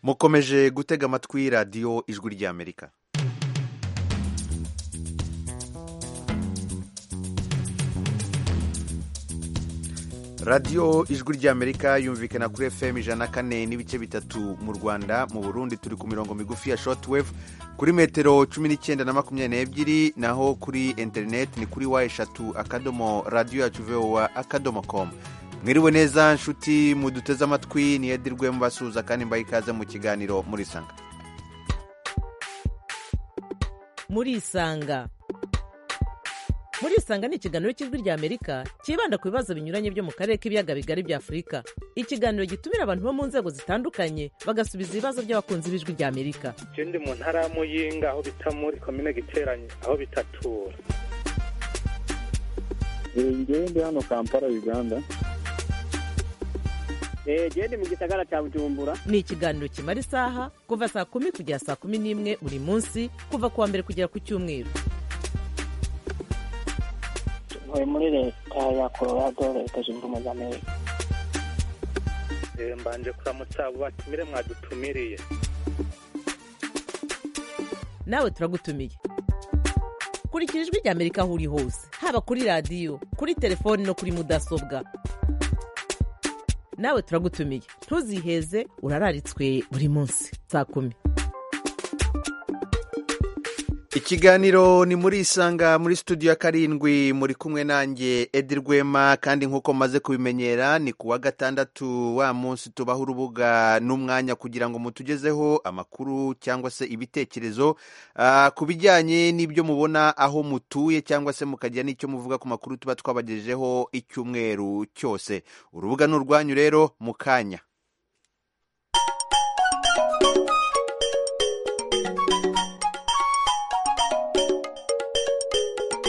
mukomeje gutega amatwi radiyo ijwi ry'amerika radiyo ijwi ry'amerika yumvikana kuri fm ijana na kane n'ibice bitatu mu rwanda mu burundi turi ku mirongo migufi ya shortwave kuri metero cumi n'icyenda na makumyabiri n'ebyiri naho kuri interineti ni kuri wa eshatu akadomo radiyo yacu vowa akadomo komu mwiriwe neza nshuti muduteze amatwi niyedirwe mubasuhuza kandi mbaha ikaze mu kiganiro muri isanga muri isanga muri isanga ni ikiganiro cy'ijwi ry'amerika cyibanda ku bibazo binyuranye byo mu karere k'ibiyaga bigari bya afurika ikiganiro gitumira abantu bo mu nzego zitandukanye bagasubiza ibibazo by'abakunzi b'ijwi ry'amerika ikindi mu ntara ya muyinga aho bita muri komine giteranye aho bitatura ngende hano kampala uganda gende mu gisagara cya bujumbura ni ikiganiro kimara isaha kuva saa kumi kugera saa kumi n'imwe buri munsi kuva ku wa mbere kugera ku cyumweru tuvuye muri leta ya colorado leta zunze ubumwe za amerika mbanje kuramutsa abo batumire mwadutumiriye nawe turagutumiye kurikira ijwi ry'amerika aho uri hose haba kuri radiyo kuri telefoni no kuri mudasobwa nawe turagutumiye ntuziheze urararitswe buri munsi saa kumi ikiganiro ni muri isanga muri studio ya karindwi muri kumwe nanjye edi rwema kandi nk'uko maze kubimenyera ni ku wa gatandatu wa munsi tubaho urubuga n'umwanya kugira ngo mutugezeho amakuru cyangwa se ibitekerezo ku bijyanye n'ibyo mubona aho mutuye cyangwa se mukagira n'icyo muvuga ku makuru tuba twabagejejeho icyumweru cyose urubuga ni urwanyu rero mu kanya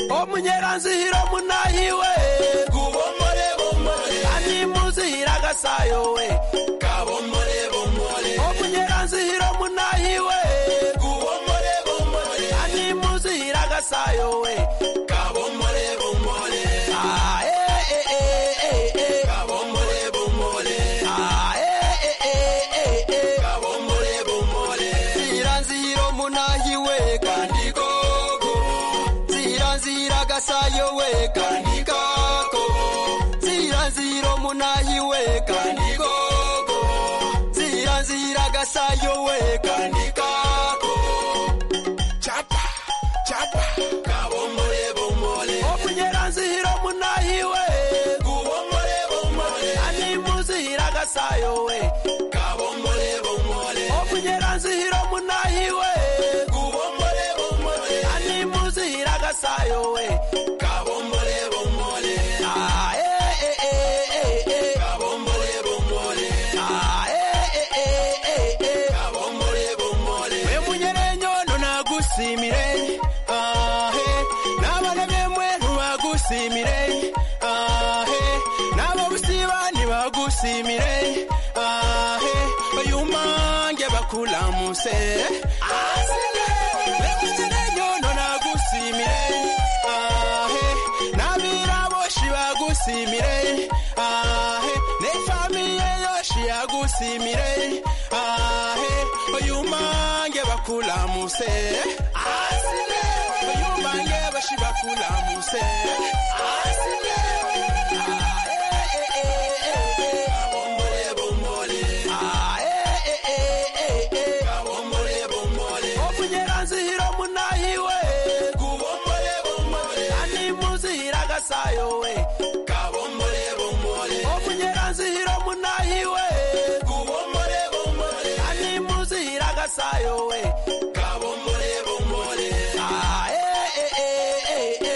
omunyeranzihira omunahiwe kubomolebomole ani muzihira agasayowe kabomolebomole omunyeranzihira omunahiwe kubomolebomole ani muzihira agasayowe kabomolebomole Ah, eh, eh, eh, eh, eh. Kabomolebomole. Ah, eh, eh, eh, eh, eh. Kabomolebomole. Nziranzihira omunahiwe kandigogo nziranzira gasayo we kandikako nziranzira omunayi we kandikoko nziranzira gasayo we kandikako chapa chapa kabomole bomole omunyeranzira omunayi we gubomole bomole ani muzihira gasayo we kabomole bomole omunyeranzira omunayi we gubomole bomole ani muzihira gasayo we kabomole bomole ah eh eh eh eh eh kabomole bomole ah eh eh eh eh eh kabomole bomole we munyerenyono nagusimire ah eh nabane bemwe ntubagusimire ah eh nabo busiba ntibagusimire ah eh bayumange bakulamuse ah we munyerenyono nagusimire ah eh nabiraboshi bagusimire ah eh nefamiye yoshi yagusimire ah eh bayumange bakulamuse ah bayumange bashi bakulamuse omunyeranzihira munahiwe ani muzihira gasayowe omunyeranzihira munahiwe ani muzihira gasayowe Ah, eh, eh, eh, eh, eh.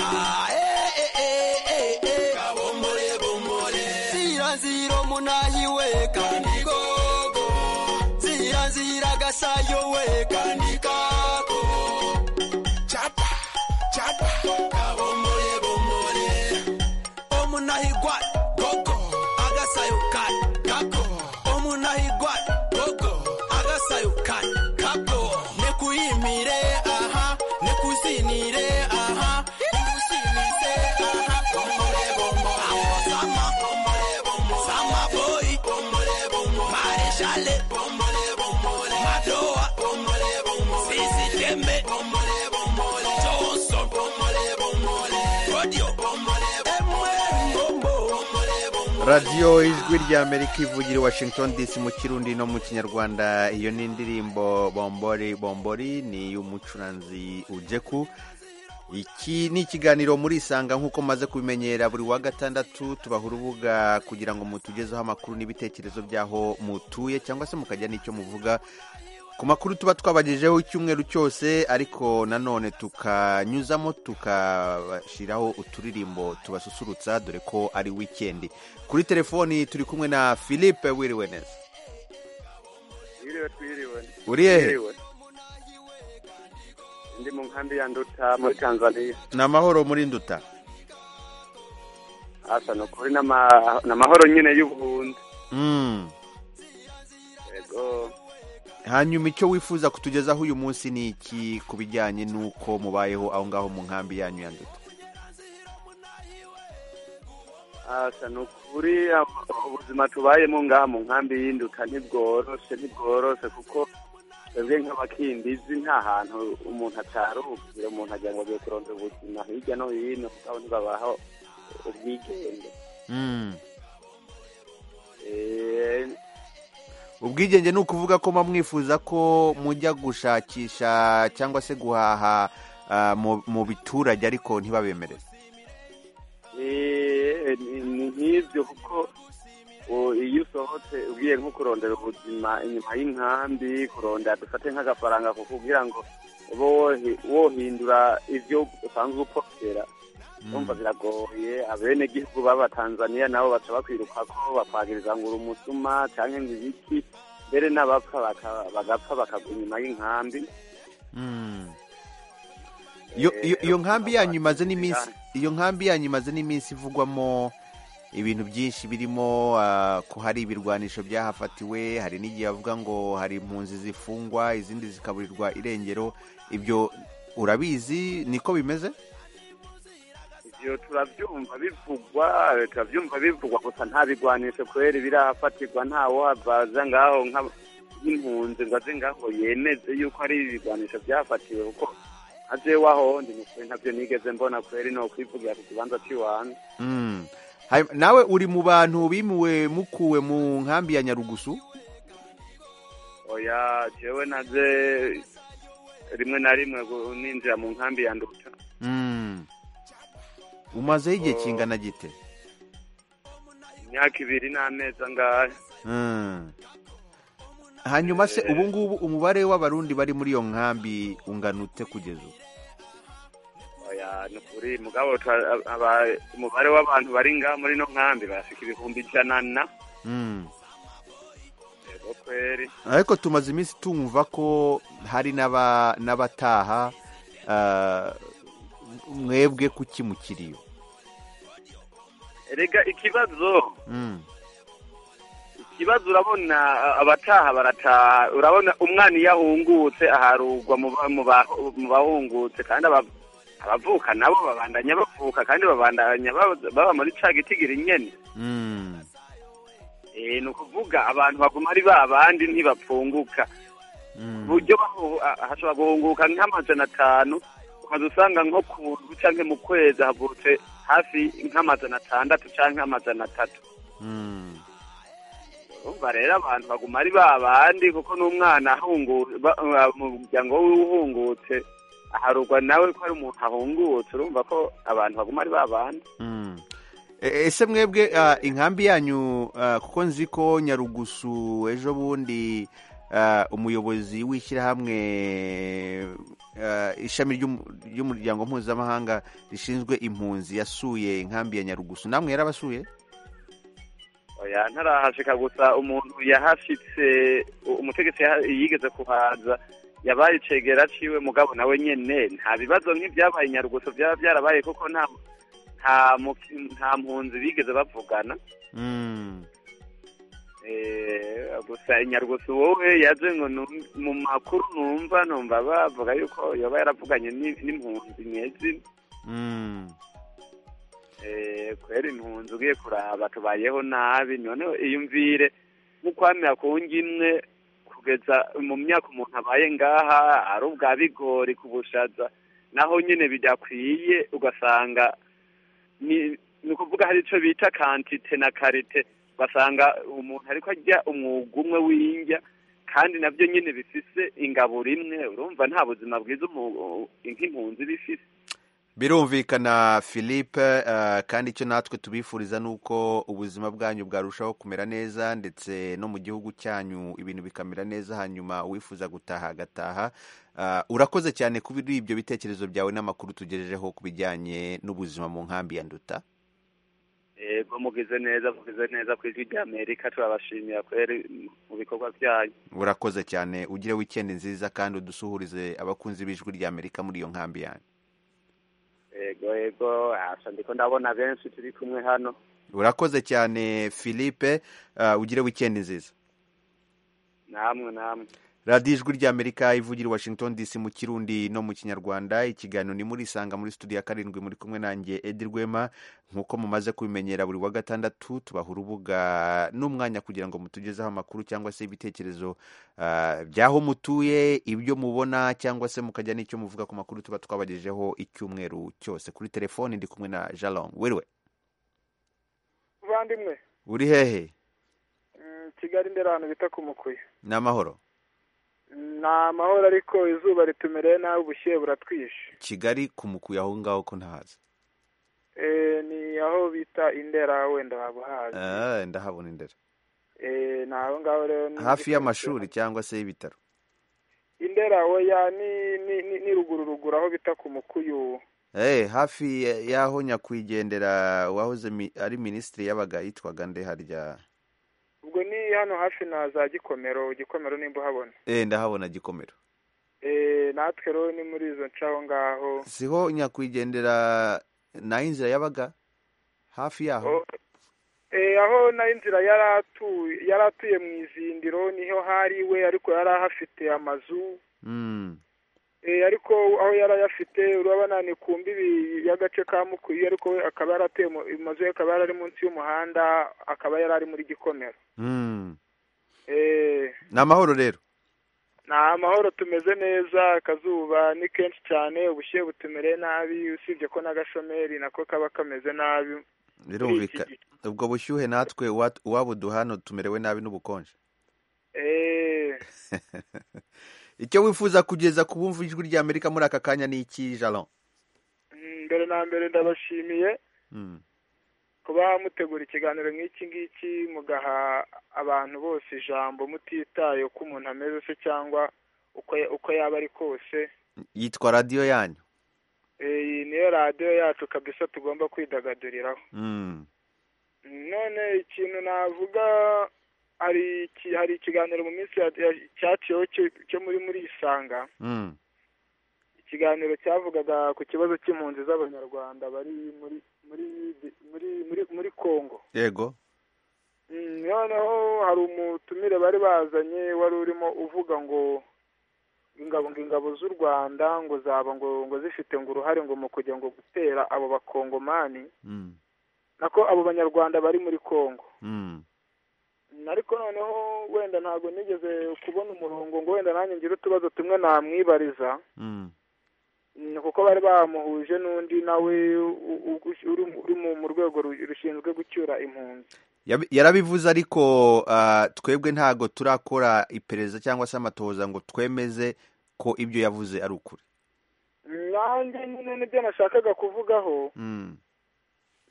Ah, eh, eh, eh, eh, eh. Ziranzira omunahi we kandigogo ziranzira gasayo we kandikako chapa chapa kabomole bomole omunahi gwat gogo agasayo kat kako omunahi gwat gogo agasayo kat kako nekuyimire aha nekuzinire aha nekusinise aha bomole bomole sama boy mare radiyo ijwi ry'amerika ivugira i washington dc mu kirundi no mu kinyarwanda iyo ni indirimbo bombori bombori ni iy'umucuranzi ujeku iki ni ikiganiro muri isanga nk'uko maze kubimenyera buri wa gatandatu tubaha urubuga kugira ngo mutugezeho amakuru n'ibitekerezo by'aho mutuye cyangwa se mukajya n'icyo muvuga ku makuru tuba twabagejeho icyumweru cyose ariko nanone tukanyuzamo tukashyiraho uturirimbo tubasusurutsa dore ko ari wikendi kuri telefoni turi kumwe na philippe wiriwe neza Twiriwe twiriwe. uri hehe Twiriwe. Ndi mu nkambi ya Nduta muri Tanzania. ni amahoro muri nduta Asa ni ukuri n'ama- n'amahoro nyine y'ubuhunzi. Mm. Yego. hanyuma icyo wifuza kutugezaho uyu munsi ni iki ku bijyanye n'uko mubayeho aho ngaho mu nkambi yanyu ya nduta Asa ni ukuri ama- ubuzima tubayemo ngaha mu nkambi y'induka ntibworoshe ntibworoshe kuko twebwe nk'abakimbizi nta hantu umuntu ataruhukira umuntu agira ngo agiye kurondera ubuzima hirya no hino aho ntibabaho ubwigenge. Mm. Eh, ubwigenge ni ukuvuga ko muba mwifuza ko mujya gushakisha cyangwa se guhaha ah, mu- mu biturage ariko ntibabemerere Eh, ni ni nk'ibyo kuko o, iyo usohotse ugiye nko kurondera ubuzima inyuma y'inkambi kurondera dufate nk'agafaranga kuko kugira ngo ube wohi- wohindura ibyo usanzwe upfokera umva biragoye abenegihugu b'abatanzaniya nabo baca bakwiruka ko bakwagiriza ngo uri umusuma cyangwa ngo ibiki mbere n'abapfa baka- bagapfa bakagwa inyuma y'inkambi Mm. Iyo- iyo iyo nkambi yanyu imaze n'iminsi iyo nkambi yanyu imaze n'iminsi ivugwamo ibintu byinshi birimo ah, ko hari ibirwanisho byahafatiwe hari n'igihe bavuga ngo hari impunzi zifungwa izindi zikaburirwa irengero ibyo urabizi niko bimeze ivyo turavyumva bivugwa eh, turavyumva bivugwa gusa ntabigwanishe kubera ibirafatirwa ntawohavaza ngaho nka- nk'impunzi ngo aze ngaho yemeze yuko ari ibigwanisho vyafatiwe kuko aje wahondi nukuri ntavyo nigeze mbona kubera ino kwivugira ku kibanza c'iwanze Mm. Hai- nawe uri mu bantu bimuwe mukuwe mu nkambi ya nyarugusu oya jewe naje rimwe na rimwe gu- ninjira mu nkambi ya nduta Mm. umazeho igihe Oh. kingana gite imyaka ibiri n'amezi angahe Mm. hanyuma se ubu ngubu umubare w'abarundi bari muri iyo nkambi ungana ute kugeza ubu oya ni ukuri mugabo tura- aba- umubare w'abantu bari ngaha muri ino nkambi barashika ibihumbi ijana na Mm. Yego kweri ariko tumaze iminsi tumva ko hari n'aba- n'abataha ah, mwebwe kuki mukiriyo erega ikibazo Mm. ikibazo urabona a- abataha barataha urabona umwana iyo ahungutse aharugwa mu ba- mu ba- mu bahungutse kandi aba- abavuka nabo babandanya bavuka kandi babandanya baba- baba muri ca gitigira nyene Mm. Eh, ni ukuvuga abantu baguma ari ba bandi ntibapfunguka Mm. buryo bahu- a- hashobora guhunguka nk'amajana atanu ukaza usanga nko ku ndwi canke mu kwezi havutse hafi nk'amajana atandatu canke amajana atatu Mm. urumva rero abantu baguma ari ba bandi kuko n'umwana ahungu- ba- ba- mu muryango w'uwuhungutse aharugwa nawe ko ari umuntu ahungutse urumva ko abantu baguma ari ba bandi Mm. E- ese mwebwe ah, inkambi yanyu ah, kuko nzi ko nyarugusu ejo bundi ah, umuyobozi w'ishyirahamwe ah, ishami ry'umu- ry'umuryango mpuzamahanga rishinzwe impunzi yasuye inkambi ya nyarugusu namwe yarabasuye oya ntarahashika gusa umuntu yahashitse u- umutegetsi yaha- yigeze kuhaza yabaye icegera ciwe mugabo nawe nyene nta bibazo nk'ibyabaye i nyarugusu byaba byarabaye kuko nta nta muki- nta mpunzi bigeze bavugana Mm. Eh, gusa inyarugusu wowe yaje ngo num- mu makuru numva numva bavuga yuko yoba yaravuganye ni- n'impunzi nyezi Mm. Eh, kwera impunzi ugiye kuraba tubayeho nabi none iyumvire nk'ukwamira ku ngimwe kugeza mu myaka umuntu abaye ngaha ari ubwa bigori ku bushaza naho nyine bidakwiye ugasanga ni ni ukuvuga hari icyo bita kantite na karite basanga umuntu ariko ajya umwuga umwe w'indya kandi nabyo nyine bifise ingabo rimwe urumva nta buzima bwiza umu- nk'impunzi bifise birumvikana philippe eh, kandi icyo natwe tubifuriza ni uko ubuzima bwanyu bwarushaho kumera neza ndetse no mu gihugu cyanyu ibintu bikamera neza hanyuma uwifuza gutaha agataha Eh, urakoze cyane kuri ibyo bitekerezo byawe n'amakuru tugejejeho ku bijyanye n'ubuzima mu nkambi ya nduta yego mugize neza mugize neza ku ijwi ry'amerika turabashimira kweri mu bikorwa byanyu urakoze cyane ugire wikendi nziza kandi udusuhurize abakunzi b'ijwi ry'amerika muri iyo nkambi yanyu yego yego asa ndiko ndabona benshi turi kumwe hano urakoze cyane philippe eh, ugire wikendi nziza namwe namwe radiyo ijwi ry'amerika ivugira i washington dc mu kirundi no mu kinyarwanda ikiganiro ni muri isanga muri studio ya karindwi muri kumwe nanjye edi rwema nk'uko mumaze kubimenyera buri wa gatandatu tubaha urubuga n'umwanya kugira ngo mutugezeho amakuru cyangwa se ibitekerezo ah, by'aho mutuye ibyo mubona cyangwa se mukajya n'icyo muvuga ku makuru tuba twabagejejeho icyumweru cyose kuri telefoni ndi kumwe na jalong wiriwe bavandimwe uri hehe mm, kigali imbere ahantu bita ku mukuye ni amahoro Mm, ni amahoro ariko izuba ritumereye nabi ubushyuhe buratwishe kigali ku mukuye aho ngaho ko ntahazi Eh, ni aho bita indera wenda wabuhazi Ah, ndahabona indera Eh, ni aho ngaho rero ni- hafi y'amashuri cyangwa se y'ibitaro indera oya ni ni ni- ni ruguru ruguru aho bita ku mukuyu Eh hafi y'aho nyakwigendera wahoze mi- ari minisitiri yabaga yitwaga nde harya ubwo ni hano hafi na za gikomero gikomero nimba uhabona eh ndahabona gikomero Eh, natwe rero ni muri izo nce aho ngaho siho nyakwigendera nayo inzira yabaga hafi yaho O- Eh, aho nayo inzira yari atuye yari atuye mu izindiro niho hari iwe ariko yari ahafite amazu mm. Eh, ariko aho yari ayafite urabona ni ku mbibi y'agace ka mukuyu ariko we akaba yaratuye mu- amazu ye akaba yari ari munsi y'umuhanda akaba yari ari muri gikomero Mm. Eh, ni amahoro rero ni amahoro tumeze neza akazuba ni kenshi cyane ubushyuhe butumereye nabi usibye ko n'agashomeri nako kaba kameze nabi birumvika ubwo bushyuhe natwe uwa- uwabo duhano tumerewe nabi n'ubukonje Eh, icyo wifuza kugeza ku bumva ijwi ry'amerika muri aka kanya ni iki jalon mm, mbere na mbere ndabashimiye mm. kuba mutegura ikiganiro nk'iki ngiki mugaha abantu bose ijambo mutitaye uko umuntu ameze se cyangwa uko uko yaba ari kose yitwa radiyo yanyu Eh, iyi niyo radiyo yacu kabisa tugomba kwidagaduriraho mm. none ikintu navuga hari iki hari ikiganiro mu minsi ya- ya- cyaciyeho cyo- cyo muri muri isanga Mm. ikiganiro cyavugaga ku kibazo cy'impunzi z'abanyarwanda bari muri muri muri muri muri kongo yego Mm, noneho hari umutumire bari bazanye wari urimo uvuga ngo ingabo ngo ingabo z'u rwanda ngo zaba ngo ngo zifite ngo uruhare ngo mu kujya ngo gutera abo bakongomani mm. nako abo banyarwanda bari muri kongo Mm. ariko noneho wenda ntabwo nigeze kubona umurongo ngo wenda nanjye ngire utubazo tumwe namwibariza Mm. Mm, kuko bari bamuhuje n'undi nawe u- u- uri mu- uri mu- mu rwego ru- rushinzwe gucyura impunzi Yabi- yarabivuze ariko ah, twebwe ntago turakora iperereza cyangwa se amatohoza ngo twemeze ko ibyo yavuze ari ukuri nanjye nyine nibyo nashakaga kuvugaho Mm,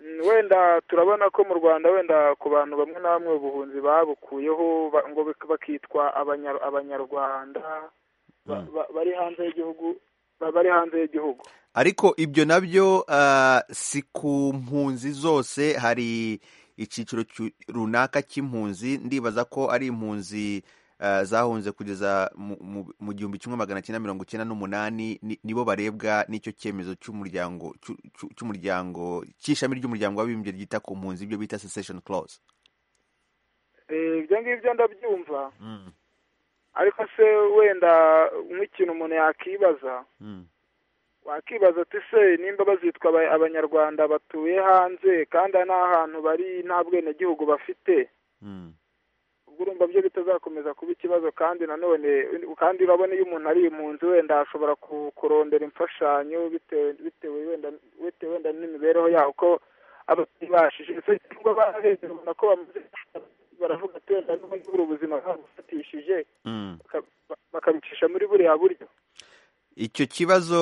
Mm, wenda turabona ko mu rwanda wenda ku bantu bamwe na bamwe ubuhunzi babukuyeho ba- ngo bak- bakitwa abanya- abanyarwanda ba- Mm. ba- bari hanze y'igihugu ba- bari hanze y'igihugu ariko ibyo nabyo ah, si ku mpunzi zose hari icyiciro cyu- runaka cy'impunzi ndibaza ko ari impunzi ah, zahunze kugeza mu- mu- mu gihumbi kimwe magana cyenda mirongo icyenda n'umunani ni- nibo barebwa n'icyo cyemezo cy'umuryango cy'u- cy'u- cy'umuryango cy'ishami ry'umuryango w'abibumbye ryita ku mpunzi ibyo bita secession clause Eh, ibyo ngibyo ndabyumva ariko se wenda nk'ikintu umuntu yakibaza Mm. wakibaza uti se nimba bazitwa aba- abanyarwanda batuye hanze kandi n'ahantu bari nta bwenegihugu bafite Mm. ubwo urumva byo bitazakomeza kuba ikibazo kandi nanone kandi urabona iyo umuntu ari impunzi wenda ashobora ku- kurondera imfashanyo bitewe bitewe wenda bitewe wenda n'imibereho yaho ko ababyeyi bashije nubwo barebye ubona ko bamaze baravuga ati wenda niba nyibura ubuzima bwabufatishije Mm. bakabicisha muri buriya buryo icyo kibazo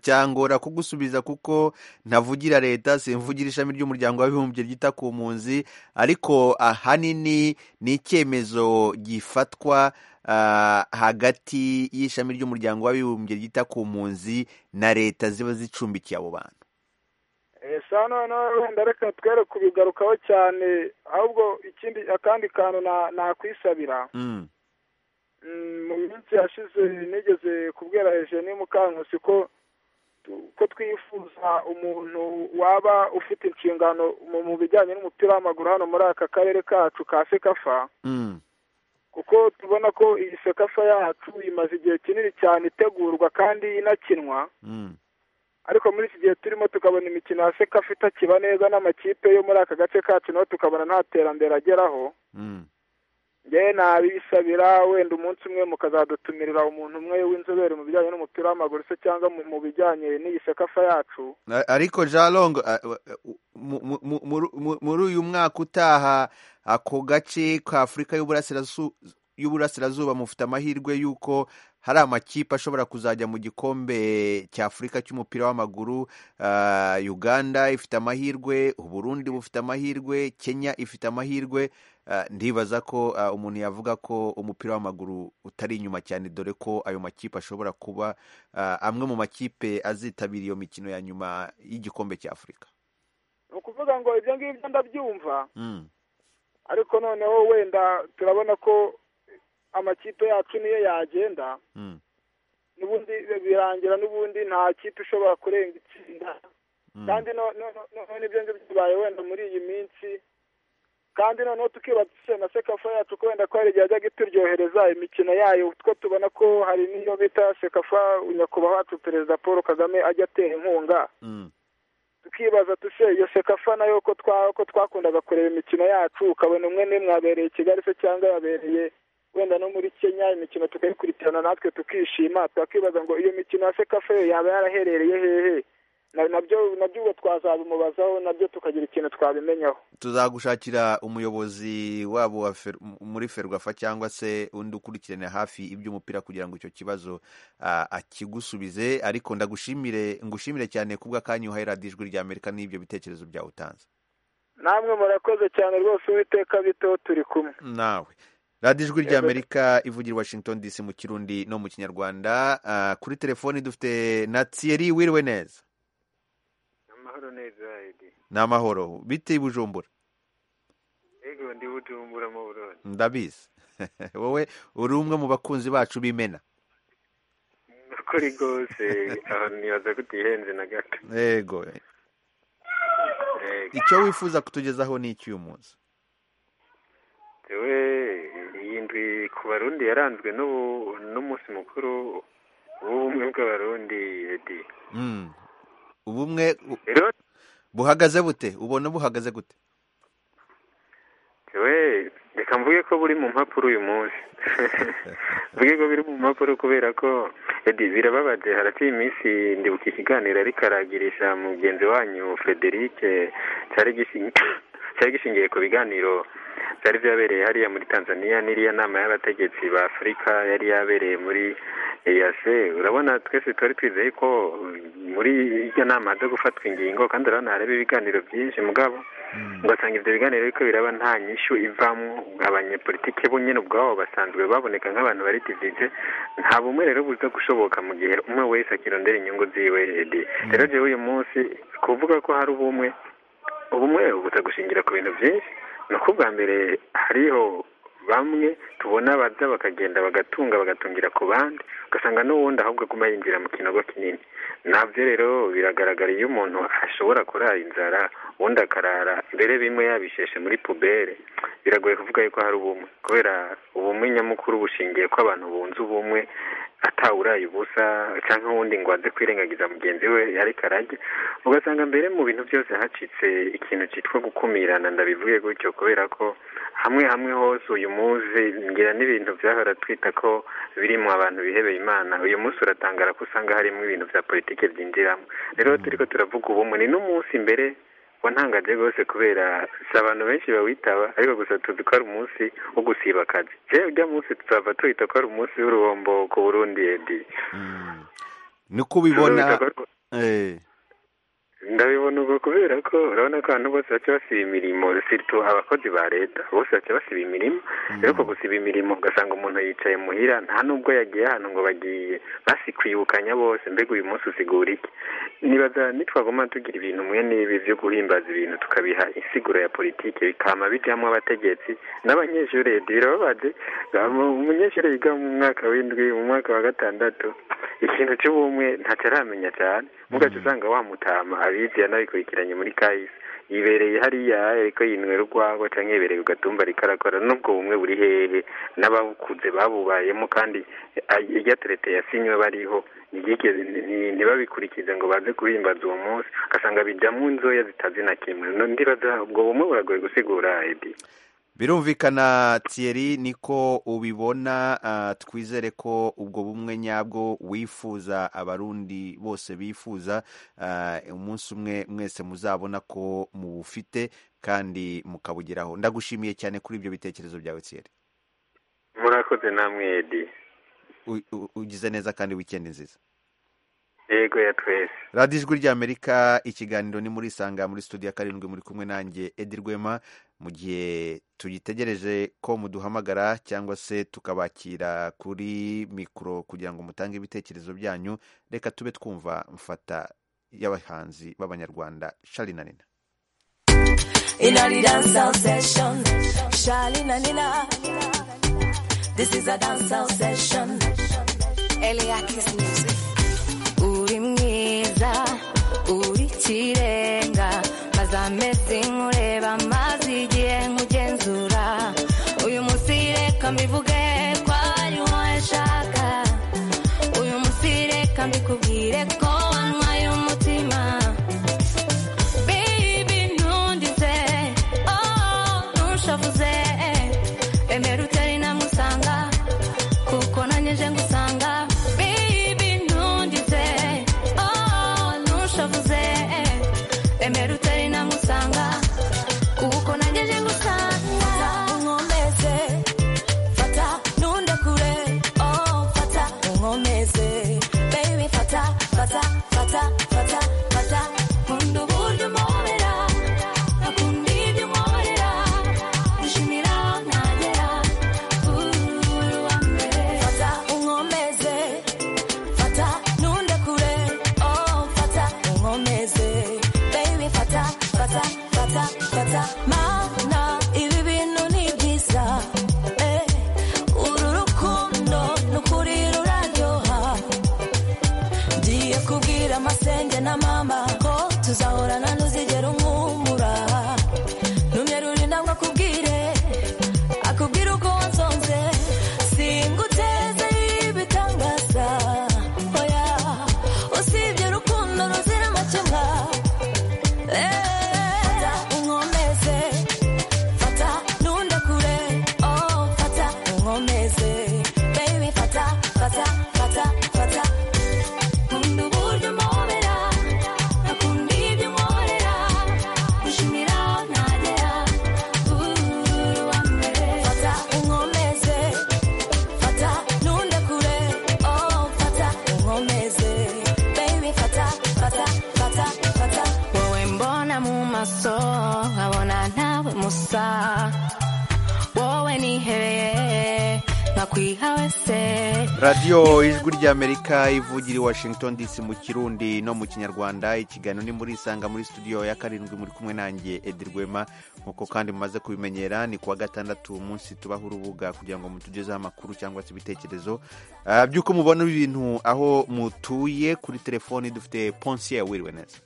cyangora kugusubiza kuko ntavugira leta simvugira ishami ry'umuryango w'abibumbye ryita ku mpunzi ariko ahanini ni icyemezo gifatwa ah, hagati y'ishami ry'umuryango w'abibumbye ryita ku mpunzi na leta ziba zicumbikiye abo bantu Eh, sa noneho wenda reka twere kubigarukaho cyane ahubwo ikindi akandi kantu na- nakwisabira Mm. Mm, mu minsi yashize nigeze kubwira Eugenie Mukankusi ko tu- ko twifuza umuntu waba ufite inshingano mu mu bijyanye n'umupira w'amaguru hano muri aka karere kacu ka sekafa Mm. kuko tubona ko iyi sekafa yacu imaze igihe kinini cyane itegurwa kandi inakinwa Mm. ariko muri iki gihe turimo tukabona imikino ya sekafa itakiba neza n'amakipe yo muri aka gace kacu naho tukabona nta terambere ageraho Mm. njyewe nabisabira wenda umunsi umwe mukazadutumirira umuntu umwe w'inzobere mu bijyanye n'umupira w'amaguru se cyangwa mu mu bijyanye n'iyi sekafa yacu A- ariko jarongo muri uyu mwaka utaha ako gace ka afurika y'Uburasirazu- y'uburasirazuba mufite amahirwe y'uko hari amakipe ashobora kuzajya mu gikombe cya afurika cy'umupira w'amaguru Ah, uganda ifite amahirwe uburundi bufite amahirwe kenya ifite amahirwe Ah, ndibaza ko ah, umuntu yavuga ko umupira w'amaguru utari inyuma cyane dore ko ayo makipe ashobora kuba Ah, amwe mu makipe azitabira iyo mikino ya nyuma y'igikombe cya afurika ni ukuvuga ngo ibyo ngibyo ndabyumva Mm, ariko noneho wenda turabona ko amakipe yacu niyo yagenda mm, n'ubundi birangira n'ubundi nta kipe ishobora kurenga itsinda mm. kandi no- no- no- noneho n'ibyo ngibyo bibaye wenda muri iyi minsi kandi noneho tukibakisha na sekafa yacu ko wenda ko hari igihe yajyaga ituryohereza imikino yayo two tubona ko hari n'iyo bita sekafa nyakubahwa wacu perezida paul kagame ajya atera inkunga Mm, tukibaza tushe iyo sekafa nayo ko twa ko twakundaga kureba imikino yacu ukabona umwe n'imwe yabereye i kigali se cyangwa yabereye wenda no muri kenya imikino tukayikurikirana natwe tukishima twakibaza ngo iyo mikino ya sekafa yo yaba yaraherereye hehe Na- nabyo nabyo ubwo twazabimubazaho nabyo tukagira ikintu twabimenyaho tuzagushakira umuyobozi wabo wa fer- m- muri ferwafa cyangwa se undi ukurikirana hafi iby'umupira kugira ngo icyo kibazo ah, akigusubize ariko ndagushimire ngushimire cyane kubw'akanya uhaye radiyo ijwi rya amerika n'ibyo bitekerezo byawe utanze namwe murakoze cyane rwose uwiteka biteho turi kumwe nawe radiyo ijwi rya amerika ivugira i washington dc mu kirundi no mu kinyarwanda Ah, kuri telefoni dufite na thierry wiriwe neza amahoro neza edi ni amahoro bite i bujumbura ego ndi bujumbura mu burundi ndabizi wowe uri umwe mu bakunzi bacu b'imena ukuri rwose aho ntibaza kutihenze na gato yego Ego. icyo wifuza kutugezaho ni icy'uyu munsi Jewe iyi ndwi ku barundi yaranzwe n'ubu- n'umunsi mukuru w'ubumwe bw'abarundi edi Mm. ubumwe bu- rero buhagaze bute ubona buhagaze gute jewe reka mvuge ko buri mu mpapuro uyu munsi mvuge ko biri mu mpapuro kubera ko edi birababaje haraciye iminsi ndibuka ikiganiro ariko aragirisha mugenzi wanyu frederic cyari gishi- cyari gishingiye ku biganiro byari byabereye hariya muri tanzania n'iriya nama y'abategetsi ba afurika yari yabereye muri eyase urabona twese twari twizeye ko muri iryo nama haza gufatwa ingingo kandi urabona hareba ibiganiro byinshi mugabo ugasanga ibyo biganiro ariko biraba nta nyishu ivamo abanyepolitike bo nyine ubwabo basanzwe baboneka nk'abantu bari tivite nta bumwe rero buza gushoboka mu gihe umwe wese akirondera inyungu ziwe edi rero jewe uyu munsi kuvuga ko hari ubumwe ubumwe buza gushingira ku bintu byinshi ni uko ubwa mbere hariho bamwe tubona baza bakagenda bagatunga bagatungira ku bandi ugasanga n'uwundi ahubwo aguma yinjira mu kinogo kinini nabyo rero biragaragara iyo umuntu ashobora kurara inzara ubundi akarara mbere bimwe yabisheshe muri pubere biragoye kuvuga yuko hari ubumwe kubera ubumwe nyamukuru bushingiye ko abantu bunze ubumwe atawuraye ubusa cyangwa uwundi ngo aze kwirengagiza mugenzi we ariko arajya ugasanga mbere mu bintu byose hacitse ikintu cyitwa gukumirana ndabivuge gutyo kubera ko hamwe hamwe hose uyu munsi ngira n'ibintu byahora twita ko birimo abantu bihebeye imana uyu munsi uratangara ko usanga harimo ibintu bya politiki byinjiramo rero turiko turavuga ubumwe ni n'umunsi mbere wa ntangaje rwose kubera si abantu benshi bawitaba ariko gusa tuzi ko ari umunsi wo gusiba akazi rero ujya munsi tuzaba tuhita ko ari umunsi w'uruhombo ku burundi edi niko ubibona eh. ndabibona ubwo kubera ko urabona ko abantu bose baca basiba imirimo siritu abakozi ba leta bose baca basiba imirimo rero uko gusiba imirimo ugasanga umuntu yicaye muhira nta n'ubwo yagiye ahantu ngo bagiye basikwibukanya bose mbega uyu munsi usigura iki nibaza nitwagoma tugira ibintu mwe n'ibi byo guhimbaza ibintu tukabiha insiguro ya politiki bikama bijyamo abategetsi n'abanyeshuri leta birababaje umunyeshuri yiga mu mwaka w'indwi mu mwaka wa gatandatu ikintu cy'ubumwe ntacyo aramenya cyane mugaca usanga wamutama abizi yanabikurikiranye muri kahise yibereye hariya ariko yinywera urwagwa cyangwa yibereye ku gatumba rikarakora n'ubwo bumwe buri hehe n'abakuze babubayemo kandi iryaterete yasinywe bariho ntibyigeze nti- ntibabikurikize ngo baze kubimbaza uwo munsi ugasanga bijyamo inzoya zitazi na kimwe No, ndibaza ubwo bumwe buragoye gusigura edi birumvikana Thierry niko ubibona ah, twizere ko ubwo bumwe nyabwo wifuza abarundi bose bifuza ah, umunsi umwe mwese muzabona ko mubufite kandi mukabugeraho ndagushimiye cyane kuri ibyo bitekerezo byawe Thierry murakoze namwe edi U- u- ugize neza kandi wikendi nziza yego ya twese radiyo ijwi ry'amerika ikiganiro ni muri isanga muri studio ya karindwi muri kumwe nanjye edi rwema mu gihe tuyitegereje ko muduhamagara cyangwa se tukabakira kuri mikoro kugira ngo mutange ibitekerezo byanyu reka tube twumva mfata y'abahanzi b'abanyarwanda shari na nina Inari dance sound session. Shalina Nina. This is a dance sound session. Eliakis music. Uri mwiza, uri ikirenga. Maze amezi nkureba, maze igihe nkugenzura. Uyu munsi reka mbivuge ko ari wowe nshaka. Uyu munsi reka mbikubwire ko wanywaye umutima. Baby ntundize oh ntushavuze emera utari namusanga kuko nanjye nje ngusanga Baby ntundize oh ntushavuze emera utari namusanga kuko nanjye nje ngusanga unkomeze fata ntunde kure oh fata unkomeze baby fata fata fata fata fata nkunda uburyo umpobera akunda ibyo unkorera dushimira nagera uri uwa mbere fata unkomeze fata ntunde kure oh fata unkomeze baby fata fata fata fata mana ibi bintu ni byiza eh uru rukundo ni ukuri ruraryoha ngiye kubwira amasenge na mama ko tuzahorana ntuzigera umwumura numye ruri ntabwo akubwire akubwira uko wansonze singuteze ibitangaza oya usibye urukundo ruzira amakemwa Eh, unkomeze fata ntunde kure oh fata unkomeze baby fata fata fata fata nkunda uburyo umpobera akunda ibyo unkorera dushimira nagera uri uwa mbere fata unkomeze fata ntunde kure oh fata unkomeze baby fata fata fata fata wowe mbona mu maso nkabona ntawe musa wowe nihereye nkakwiha wese radiyo ijwi ry'amerika ivugira i washington dc mu kirundi no mu kinyarwanda ikiganiro ni muri isanga muri studio ya karindwi muri kumwe nanjye edi rwema nk'uko kandi mumaze kubimenyera ni kuwa gatandatu umunsi tubaho urubuga kugira ngo mutugezeho amakuru cyangwa se ibitekerezo Ah, by'uko mubona ibintu aho mutuye kuri telefoni dufite ponsiye wiriwe neza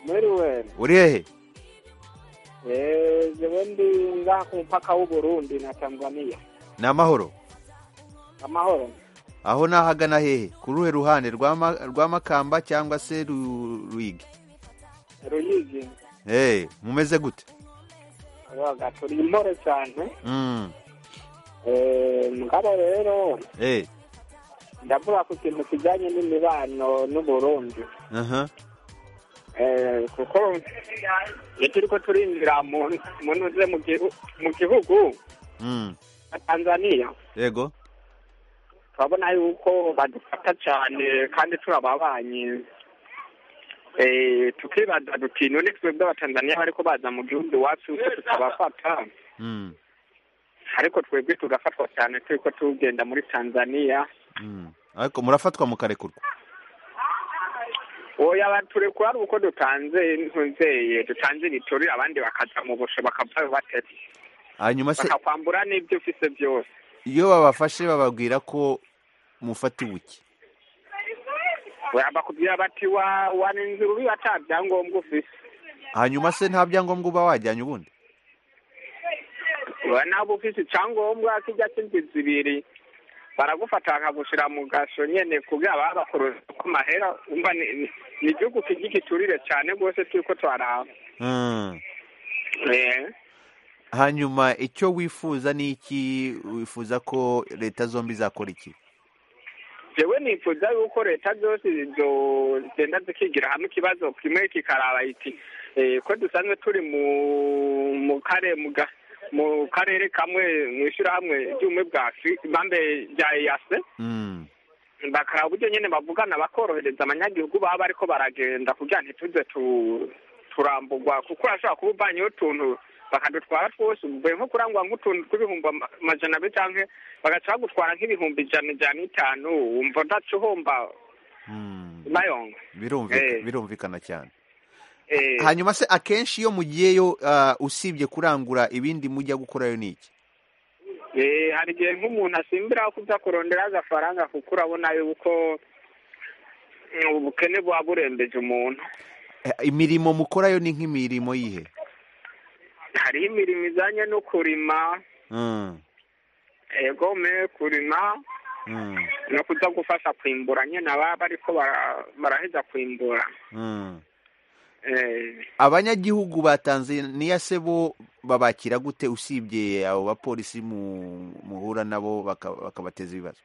mwiriwe uri hehe Eh, jewe ndi ngaha ku mupaka w'uburundi na tanzania ni amahoro amahoro aho ni ahagana hehe ku ruhe ruhande rwa Ma- rwa makamba cyangwa se Ru- ruyigi ruyizi Eh, mumeze gute waga turi impore cyane Mm, Eh, mugabo rero eh, ndavuga ku kintu kijyanye n'imibano n'uburundi aha, Eh, kuko iyo turi ko turinjira mu mu ntuze mu gihu- mu gihugu Mm. cya tanzaniya yego turabona yuko badufata cyane kandi turababanyi Eh, tukibaza duti none twe bw'abatanzaniya bariko baza mu gihugu iwacu ko tutabafata Mm. ariko twebwe tugafatwa cyane turiko tugenda muri tanzaniya Mm. ariko murafatwa mukarekurwa oya baturekura ari uko dutanze ntunzeye dutanze nitori abandi bakaza mu busho bakavayo batete hanyuma se bakakwambura n'ibyo ufise byose iyo babafashe bababwira ko mufatiwe iki oya bakubwira bati wa wanenze urubi ata byangombwa ufise hanyuma se nta byangombwa uba wajyanye ubundi oya naba ufise icyangombwa kijya cy'inzu ibiri baragufata bakagushira mu gasho nyene kugira babakoroza ku mahera umva ni ni- ni igihugu kijya giturire cyane rwose turiko twaraba Mm. Eh. hanyuma icyo wifuza ni iki wifuza ko leta zombi zakora iki jewe nifuza yuko leta zose zogenda zikigira hamwe ikibazo kimwe kikaraba iti eh, ko dusanzwe turi mu mu kare mu ga- mu karere kamwe mu ishyirahamwe ry'ubumwe bwa Afri- bambe rya eyase Mm. bakaraba uburyo nyine bavugana bakorohereza abanyagihugu baba bariko baragenda kugira ntituze tu- turambugwa kuko urashobora kuba uvanye utuntu bakadutwara twose uvuye nko kurangwa nk'utuntu tw'ibihumbi ama- amajana abiri canke bagaca bagutwara nk'ibihumbi ijana ijana n'itanu wumva udaca uhomba mayonga birumvikana Eh. birumvikana cyane Eh, hanyuma se akenshi iyo mugiyeyo ah, usibye kurangura ibindi mujya gukorayo ni iki eh, hari igihe nk'umuntu asimbira aho kuza kurondera agafaranga kuko urabona yuko mm, ubukene buba burembeje umuntu Eh, imirimo mukorayo ni nk'imirimo yihe hariho imirimo ijanye no kurima Mm. egome kurima Mm. no kuza gufasha kwimbura nyine ababa ariko bara- baraheza kwimbura Mm. Eh, abanyagihugu ba tanzaniya se bo babakira gute usibye abo bapolisi mu- muhura nabo baka- bakabateza ibibazo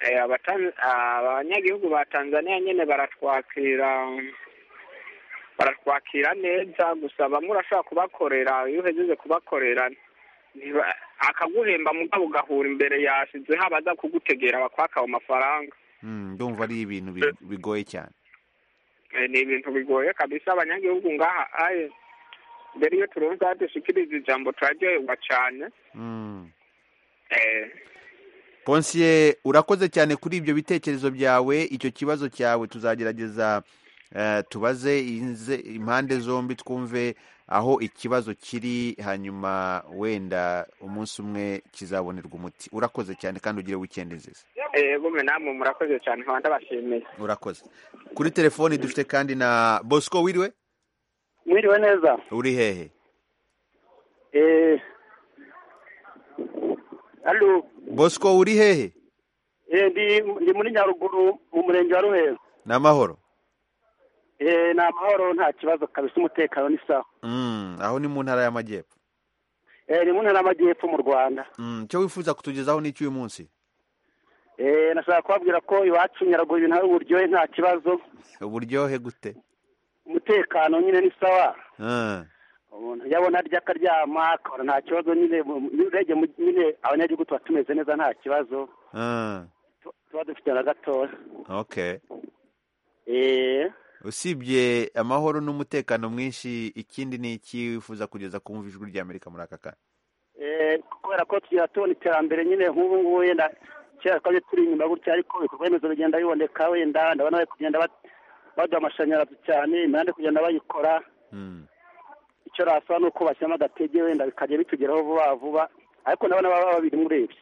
eh, abatan- abanyagihugu ba tanzania nyine baratwakira baratwakira neza gusa bamwe urashobora kubakorera iyo uhejeje kubakorera ntiba- akaguhemba mugabo ugahura imbere yashizeho abaza kugutegera bakwaka ayo mafaranga Mm, ndumva ari ibintu bi- bigoye cyane Eh, ni ibintu bigoye kabisa abanyagihugu ngaha aye mbere iyo turumva dushikiriza ijambo turaryoherwa cyane Mm. eh, konsiye urakoze cyane kuri ibyo bitekerezo byawe icyo kibazo cyawe tuzagerageza eh, tubaze inze- impande zombi twumve aho ikibazo kiri hanyuma wenda umunsi umwe kizabonerwa umuti urakoze cyane kandi ugire wikendi nziza egume namwe murakoze cyane nkaba ndabashimiye urakoze kuri telefoni dufite kandi na bosco wiriwe mwiriwe neza uri hehe eh alo bosco uri hehe eh ndi ndi muri nyaruguru mu murenge wa ruheza ni amahoro eh ni amahoro nta kibazo kabisa umutekano ni sawa Mm, aho ni mu ntara y'amajyepfo eh ni mu ntara y'amajyepfo mu rwanda Mm, icyo wifuza kutugezaho ni icy'uyu munsi eh nashaka kubabwira ko iwacu nyaruguru ibintu hari uburyohe nta kibazo uburyohe gute umutekano nyine ni sawa Ah, umuntu yabona arya akaryama akabona nta kibazo nyine mu- urebye mu- nyine abanyagihugu tuba tumeze neza nta kibazo ah, tuba dufite na gatoya okay eh usibye amahoro n'umutekano mwinshi ikindi ni iki wifuza kugeza kumva ijwi rya amerika muri aka kanya Eh, kubera ko tugira tubona iterambere nyine nk'ubu ngubu wenda kera twari turi inyuma gutya ariko ibikorwa remezo bigenda biboneka wenda ndabona bari kugenda bat- baduha amashanyarazi cyane imihanda iri kugenda bayikora Mm, icyo rasaba ni uko bashyiramo agatege wenda bikajya bitugeraho vuba vuba ariko ndabona baba babiri murebye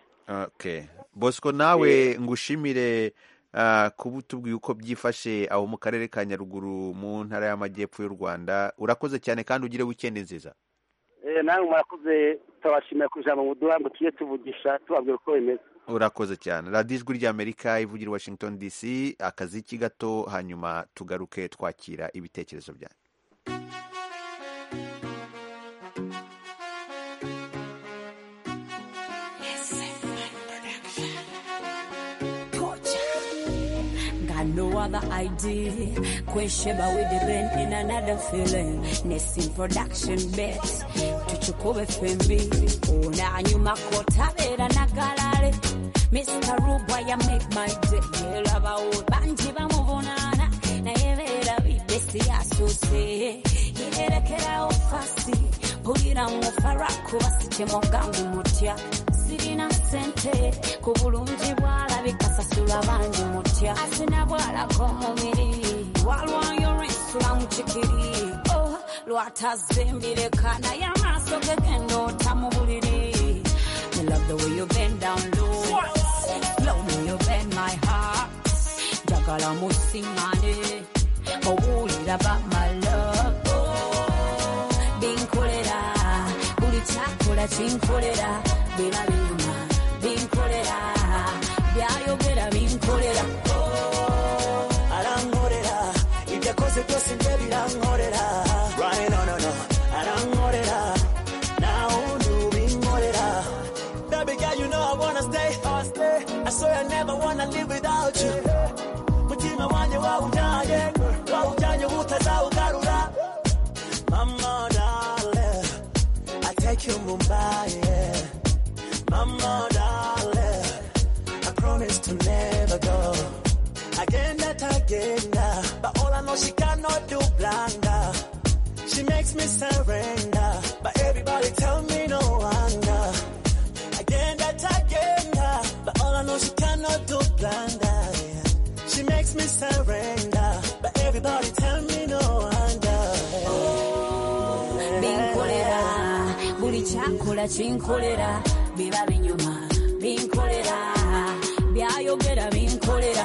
okay bosco nawe ngushimire ah, kuba utubwiye uko byifashe aho mu karere ka nyaruguru mu ntara y'amajyepfo y'u rwanda urakoze cyane kandi ugire wikendi nziza Eh, namwe murakoze turabashimira ku ijambo muduha ngo tujye tuvugisha tubabwira uko bimeze urakoze cyane radiyo ijwi ry'amerika ivugira i washington dc akaziki gato hanyuma tugaruke twakira ibitekerezo byanyu nganowa another ID. Queen Sheba with the rain in another feeling. Nesting production bet. Tuchukue FMB. Unanyuma kota vera na galare. Mr. Rubwaya make my day. Lava banji bamuvunana. Nayevera bibesi asuse. Yerekera ofasi. Pulira mu faraku basiche mongangu mutya. sirina sente ku bulungi bwalabika sasula bangi mutya asinabwalako omubiri walwayo olwensula mukikiri oh, lwatazimbireka naye amaaso gegenda ota mu buliri I love the way you bend down low Love me you bend my heart njagala musiŋŋane owulira ba my love Oh, binkolera buli kyakola kinkolera biba binyuma binkolera byayogera binkolera Oh, arankorera ibyo akoze byose bye birankorera Right, no, no, no. arankorera nawe undi ubinkorera baby girl you know I wanna stay I swear I never wanna live without you mutima wanjye wawujyanye wawujyanye utazawugarura mama darling I take you Mumbai yeah. Mama darling, I promise to never go. Again that again, uh, but all I know she cannot do blunder. She makes me surrender, but everybody tell me no wonder. Again that again, uh, but all I know she cannot do blunder. yeah. She makes me surrender, but everybody tell me no wonder. binkolera buli kyakola kinkolera biba binyuma binkolera byayogera binkolera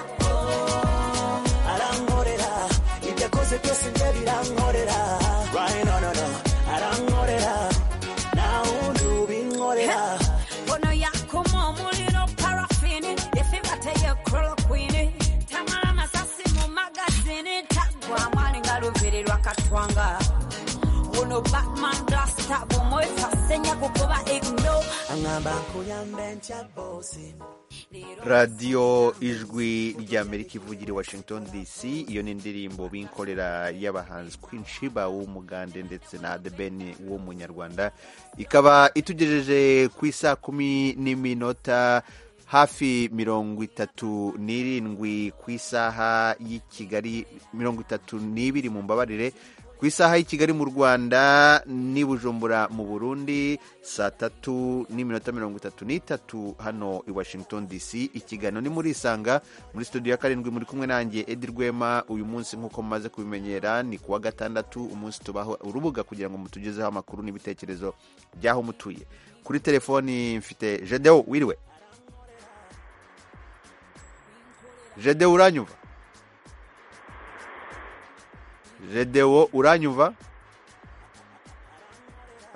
arankorera ibyo akoze byose bye birankorera Right, no, no, no. arankorera nawe undi ubinkorera ono yakoma omuliro parafini efibateyekolo kwini tamala masasi mu magazini tagwa amwali nga luvirirwa katwanga buno batman blasta bumwefasenya kukuba igno aŋŋamba nkuyambe ntya bosi radiyo ijwi ry'amerika ivugira i washington dc iyo ni indirimbo binkorera y'abahanzi Queen Sheba w'umugande ndetse na The Ben w'umunyarwanda ikaba itugejeje ku isa kumi n'iminota hafi mirongo itatu n'irindwi ku isaha y'i kigali mirongo itatu n'ibiri mu mbabarire ku isaha y'i kigali mu rwanda n'i bujumbura mu burundi saa tatu n'iminota mirongo itatu n'itatu hano i washington dc ikiganiro ni muri isanga muri studio ya karindwi muri kumwe nanjye edi rwema uyu munsi nk'uko mumaze kubimenyera ni ku wa gatandatu umunsi tubaho urubuga kugira ngo mutugezeho amakuru n'ibitekerezo by'aho mutuye kuri telefoni mfite jedewo wiriwe jedewo uranyumva jedewo uranyumva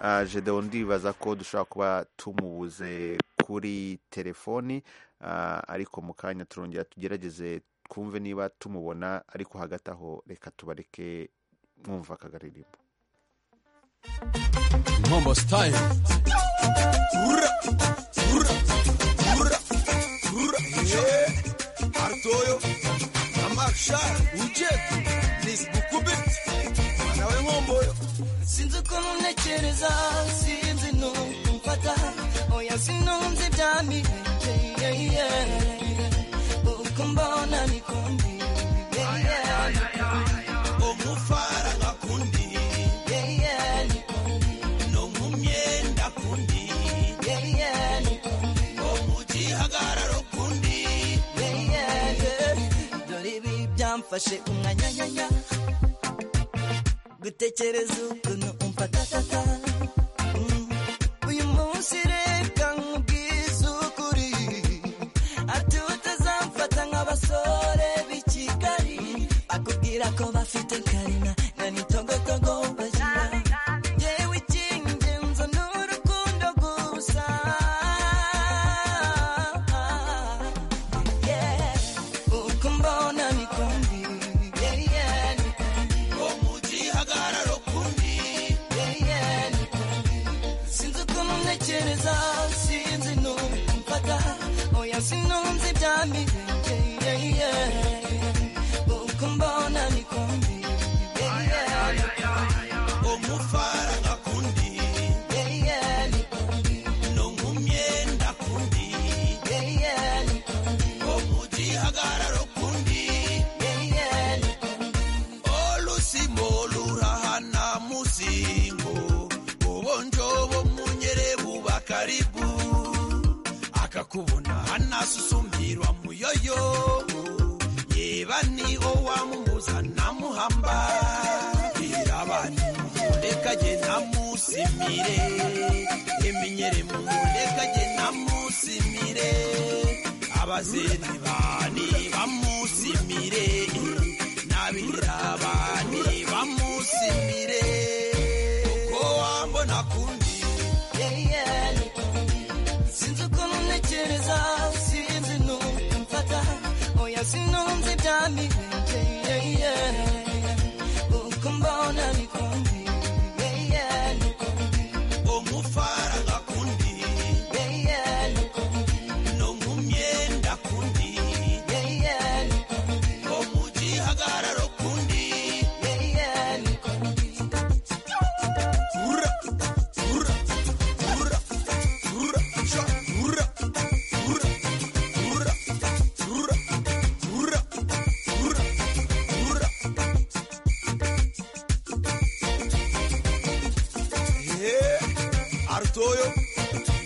Ah, jedewo ndibaza ko dushobora kuba tumubuze kuri telefoni ah, ariko mu kanya turongera tugerageze twumve niba tumubona ariko hagati aho reka tubareke mwumva aka garirimbo Mambo style. Ura, ura, ura, ura. Yeah. Artoyo, Amaksha, Ujet, Liz Bukubit, Manawe Ngomboyo. sinzi uko munekereza sinzi numfata oya sinumva ibyamire yeah, yeah. uko mbona nikundi yeah, yeah. Omufara ngakundi, Yeah, yeah, nikundi. nomumyenda kundi, Yeah, yeah, nikundi. omugihagararo kundi. Yeah, yeah, yeah. dore ibi byamfashe umwanya nyanya gutekereza ukuntu umfatata Mm. uyu munsi reka nkubwize ukuri ati utazamfata nk'abasore b'i kigali akubwira ko bafite karina na nitogotogo bagira yewe icy'ingenzi ni urukundo gusa Yeah. uko mbona nikundi yeah, yeah, nikundi omugihagararo kundi yeah, yeah, nikundi karibu akakubona hanasusumirwa muyoyo yeba ni owamumuza namuhamba irabani muleka je namusimire eminyere muleka je namusimire abazeni bani bamusimire nabirabani bamusimire ko wambona kundi Sinzi uko mumtekereza sinzi n'ukumfata oya sinumva ibyami uko mbona nikundi umufara gakundi no mu myenda kundi no mu gihagararo kundi Ura, ura, ura, ura, sha, ura, ura, ura, ura, ura, ura, ura. Yeah, Artoyo,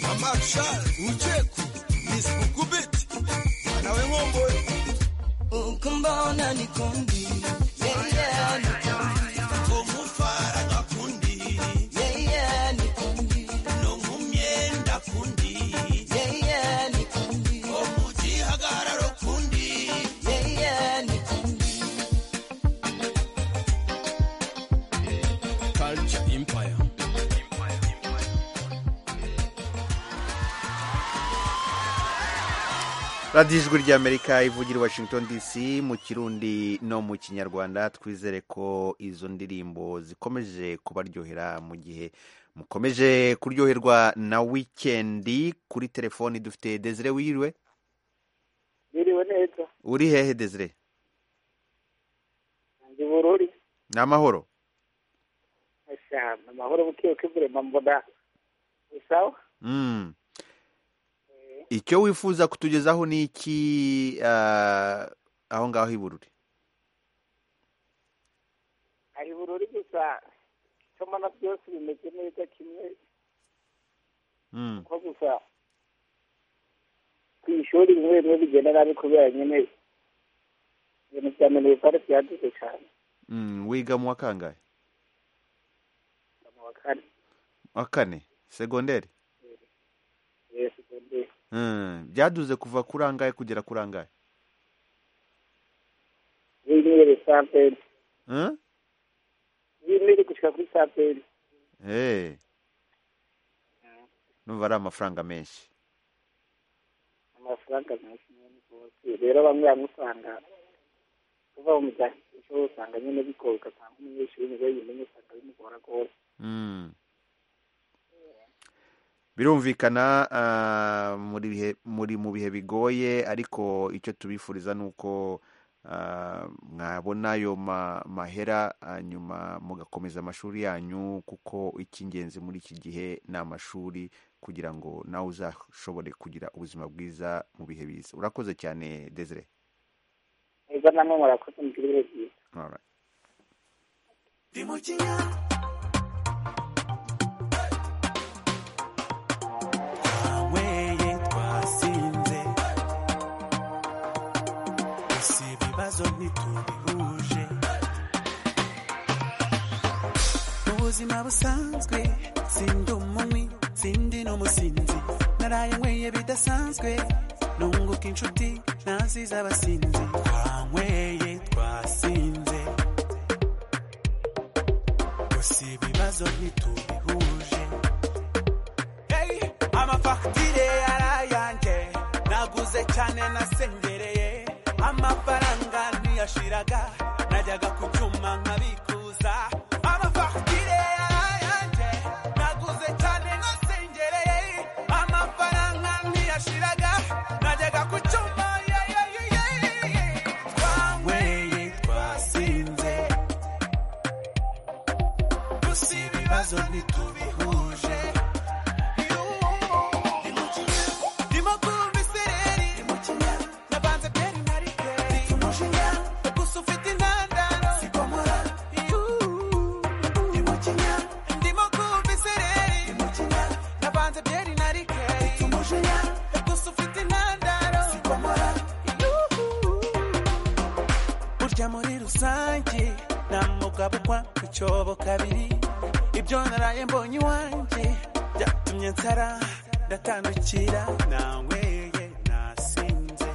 Mama Chal, Ucheku, Miss Bukubit, Manawe Momboy. uko mbona nikundi Omufara gakundi, no mu myenda kundi, no mu gihagararo kundi. Culture Empire. radiyo ijwi ry'amerika ivugira i washington dc mu kirundi no mu kinyarwanda twizere ko izo ndirimbo zikomeje kubaryohera mu gihe mukomeje kuryoherwa na wikendi kuri telefoni dufite desire wiriwe biriwe neza uri hehe desire ndi bururi ni amahoro cyane amahoro buke buke burema mbona ni sawa Mm. icyo wifuza kutugezaho ni iki ah, aho ngaho i bururi hari bururi gusa icyo mbona byose bimeze neza kimwe Mm. kuko gusa ku ishuri bimwe bimwe bigenda nabi kubera nyine ibintu bya minerivare byaduze cyane Mm, wiga mu wa kangahe mu wa kane wa kane segonderi yesu secondaire Mm, byaduze kuva kuri angahe kugera kuri angahe w'intebe santeri Mm? w'intebe gushyira kuri santeri Eh. numva ari amafaranga menshi amafaranga menshi nyine rwose rero bamwe bamwe usanga kuva mu bya cyo usanga nyine bikora ugasanga umunyeshuri niwe yimenye usanga bimugora rwose Mm. birumvikana ah, muri bihe- muri mu bihe bigoye ariko icyo tubifuriza ni uko ah, mwabona ayo ma- mahera hanyuma mugakomeza amashuri yanyu kuko icy'ingenzi muri iki gihe ni amashuri kugira ngo nawe uzashobore kugira ubuzima bwiza mu bihe biza urakoze cyane desire niba namwe murakoze mugire ibihe byiza Alright. weye twasinze gusa ibibazo ntitubihuje ubuzima busanzwe sindi umunywi sindi n'umusinzi naraye nyweye bidasanzwe nunguka inshuti naziza abasinzi twanyweye twasinze gusa ibibazo ntitubihuje Hey, amafagitire yarayanjye naguze cyane nasengereye amafaranga ntiyashiraga najyaga ku cyuma nkabikuza amafagitire yarayanjye naguze cyane nasengereye amafaranga ntiyashiraga najyaga ku cyuma yeah, yeah, yeah, yeah, yeah. twanyweye twasinze gusa ibibazo ntitubihuje Ndimo kumva isereri nabanze byeri na rikeri gusa ufite intandaro Yuhu. Ndimo kumva isereri nabanze byeri na rikeri bukaba kwa icyobo kabiri ibyo naraye mbonye iwanjye byatumye nsara ndatandukira nanyweye nasinze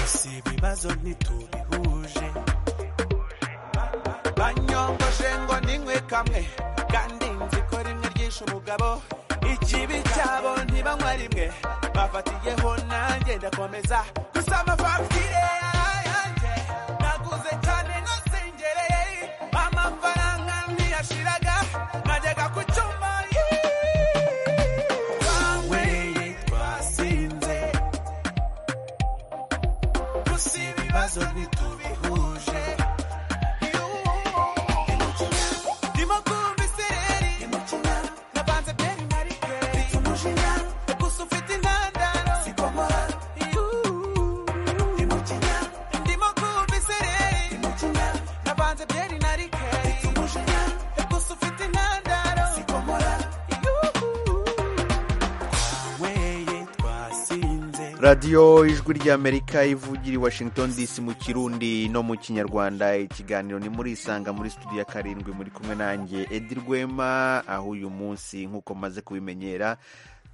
si ibibazo ntitubihuje banyongoshe ngo ninywe kamwe kandi nzi ko rimwe ryishe umugabo ikibi cyabo ntibanywa rimwe bafatiyeho nanjye ndakomeza gusa amafagitire yanjye naguze cyane nasengereye amafaranga ntiyashiraga najyaga ku cyuma twanyweye twasinze gusa ibibazo ntitubihuje ndimo kumva isereri navanze byeri marikeri umujinya gusa ufite intandaro sikomora ndimo kumva isereri navanze byeri narikeri umujinya gusa ufite intandaro sikomora twanyweye twasinze radiyo ijwi ry'amerika ivugira i washington dc mu kirundi no mu kinyarwanda ikiganiro ni muri isanga muri studio ya karindwi muri kumwe nanjye edi rwema aho uyu munsi nk'uko maze kubimenyera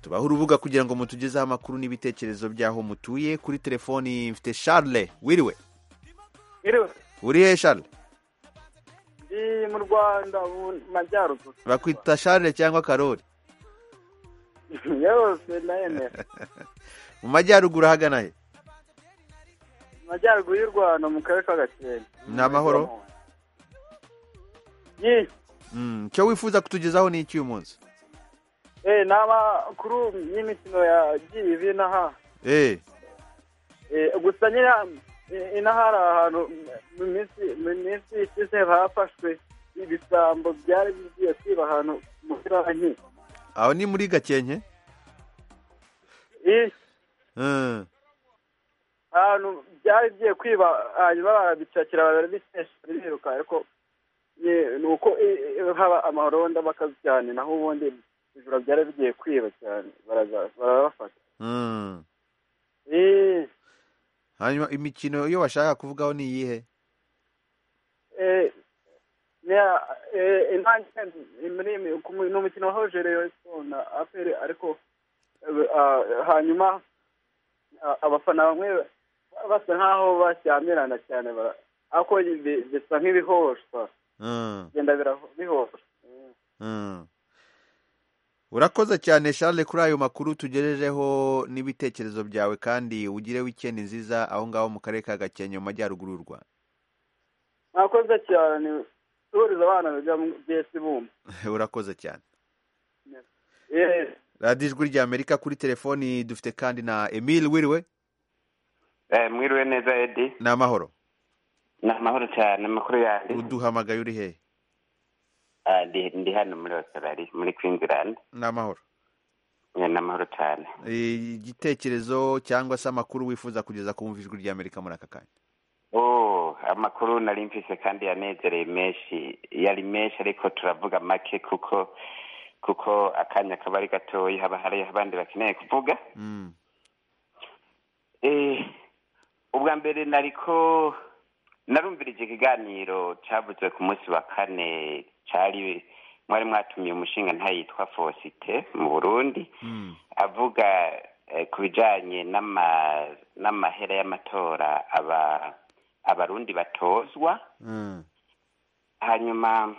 tubaho urubuga kugira ngo mutugezeho amakuru n'ibitekerezo by'aho mutuye kuri telefoni mfite charles wiriwe Iriwe, uri he charles ndi mu rwanda ubu mu majyaruguru bakwita charles cyangwa karori yose nayemera mu majyaruguru ahagana he mu majyaruguru y'u rwanda mu karere ka gakenke ni amahoro Yi, Mm, icyo wifuza kutugezaho ni iki uyu munsi eh ni amakuru y'imikino yagiye iva inaha Eh, Eh, gusa nyine eh, inaha hari ahantu mu minsi mu minsi ishize hafashwe ibisambo byari bigiye kwiba ahantu muri banki aho ni muri gakenke Eh, Mm. ahantu byari bigiye kwiba hanyuma barabicakira barabikesha biruka ariko eh, ni uko eh, eh, haba amaronda bakazi cyane naho ubundi ijoro byari bigiye kwiba cyane baraza- barabafata Mm. Eh, hanyuma imikino iyo bashaka kuvugaho ni iyihe eh, niya- eh, intangiriro muri iyi- ku mu- ni umukino wahuje Rayon na aperi ariko eh, ah, hanyuma ah, abafana bamwe basa nkaho bashyamirana cyane bara- ariko bi- bisa nk'ibihoshwa Mm. genda birahoshwa Mm. urakoze cyane charles kuri ayo makuru tugejejeho n'ibitekerezo byawe kandi ugire wikendi nziza aho ngaho mu karere ka gakenke mu majyaruguru y'u rwanda mwakoze cyane tuburiza abana bajya mu byesi bumva urakoze cyane Eh, radiyo ijwi rya amerika kuri telefoni dufite kandi na emile wiriwe Eh, mwiriwe neza edi ni amahoro ni amahoro cyane amakuru yandi uduhamagaye uri hehe Ah, ndi- ndi hano muri australia muri queensland ni amahoro Eh, ni amahoro cyane Eh, igitekerezo cyangwa se amakuru wifuza kugeza ku bumva ijwi rya amerika muri aka kanya oh amakuru nari mfise kandi yanezereye menshi yari menshi ariko turavuga make kuko kuko akanya kaba ari gatoya haba hari abandi bakeneye kuvuga Mm. Eh, ubwa mbere nariko narumvirije ikiganiro cyavuze ku munsi wa kane cyari mwari mwatumiye umushinga ntayitwa Fosite mu Burundi avuga eh, ku bijanye n'ama- n'amahera y'amatora aba abarundi batozwa hanyuma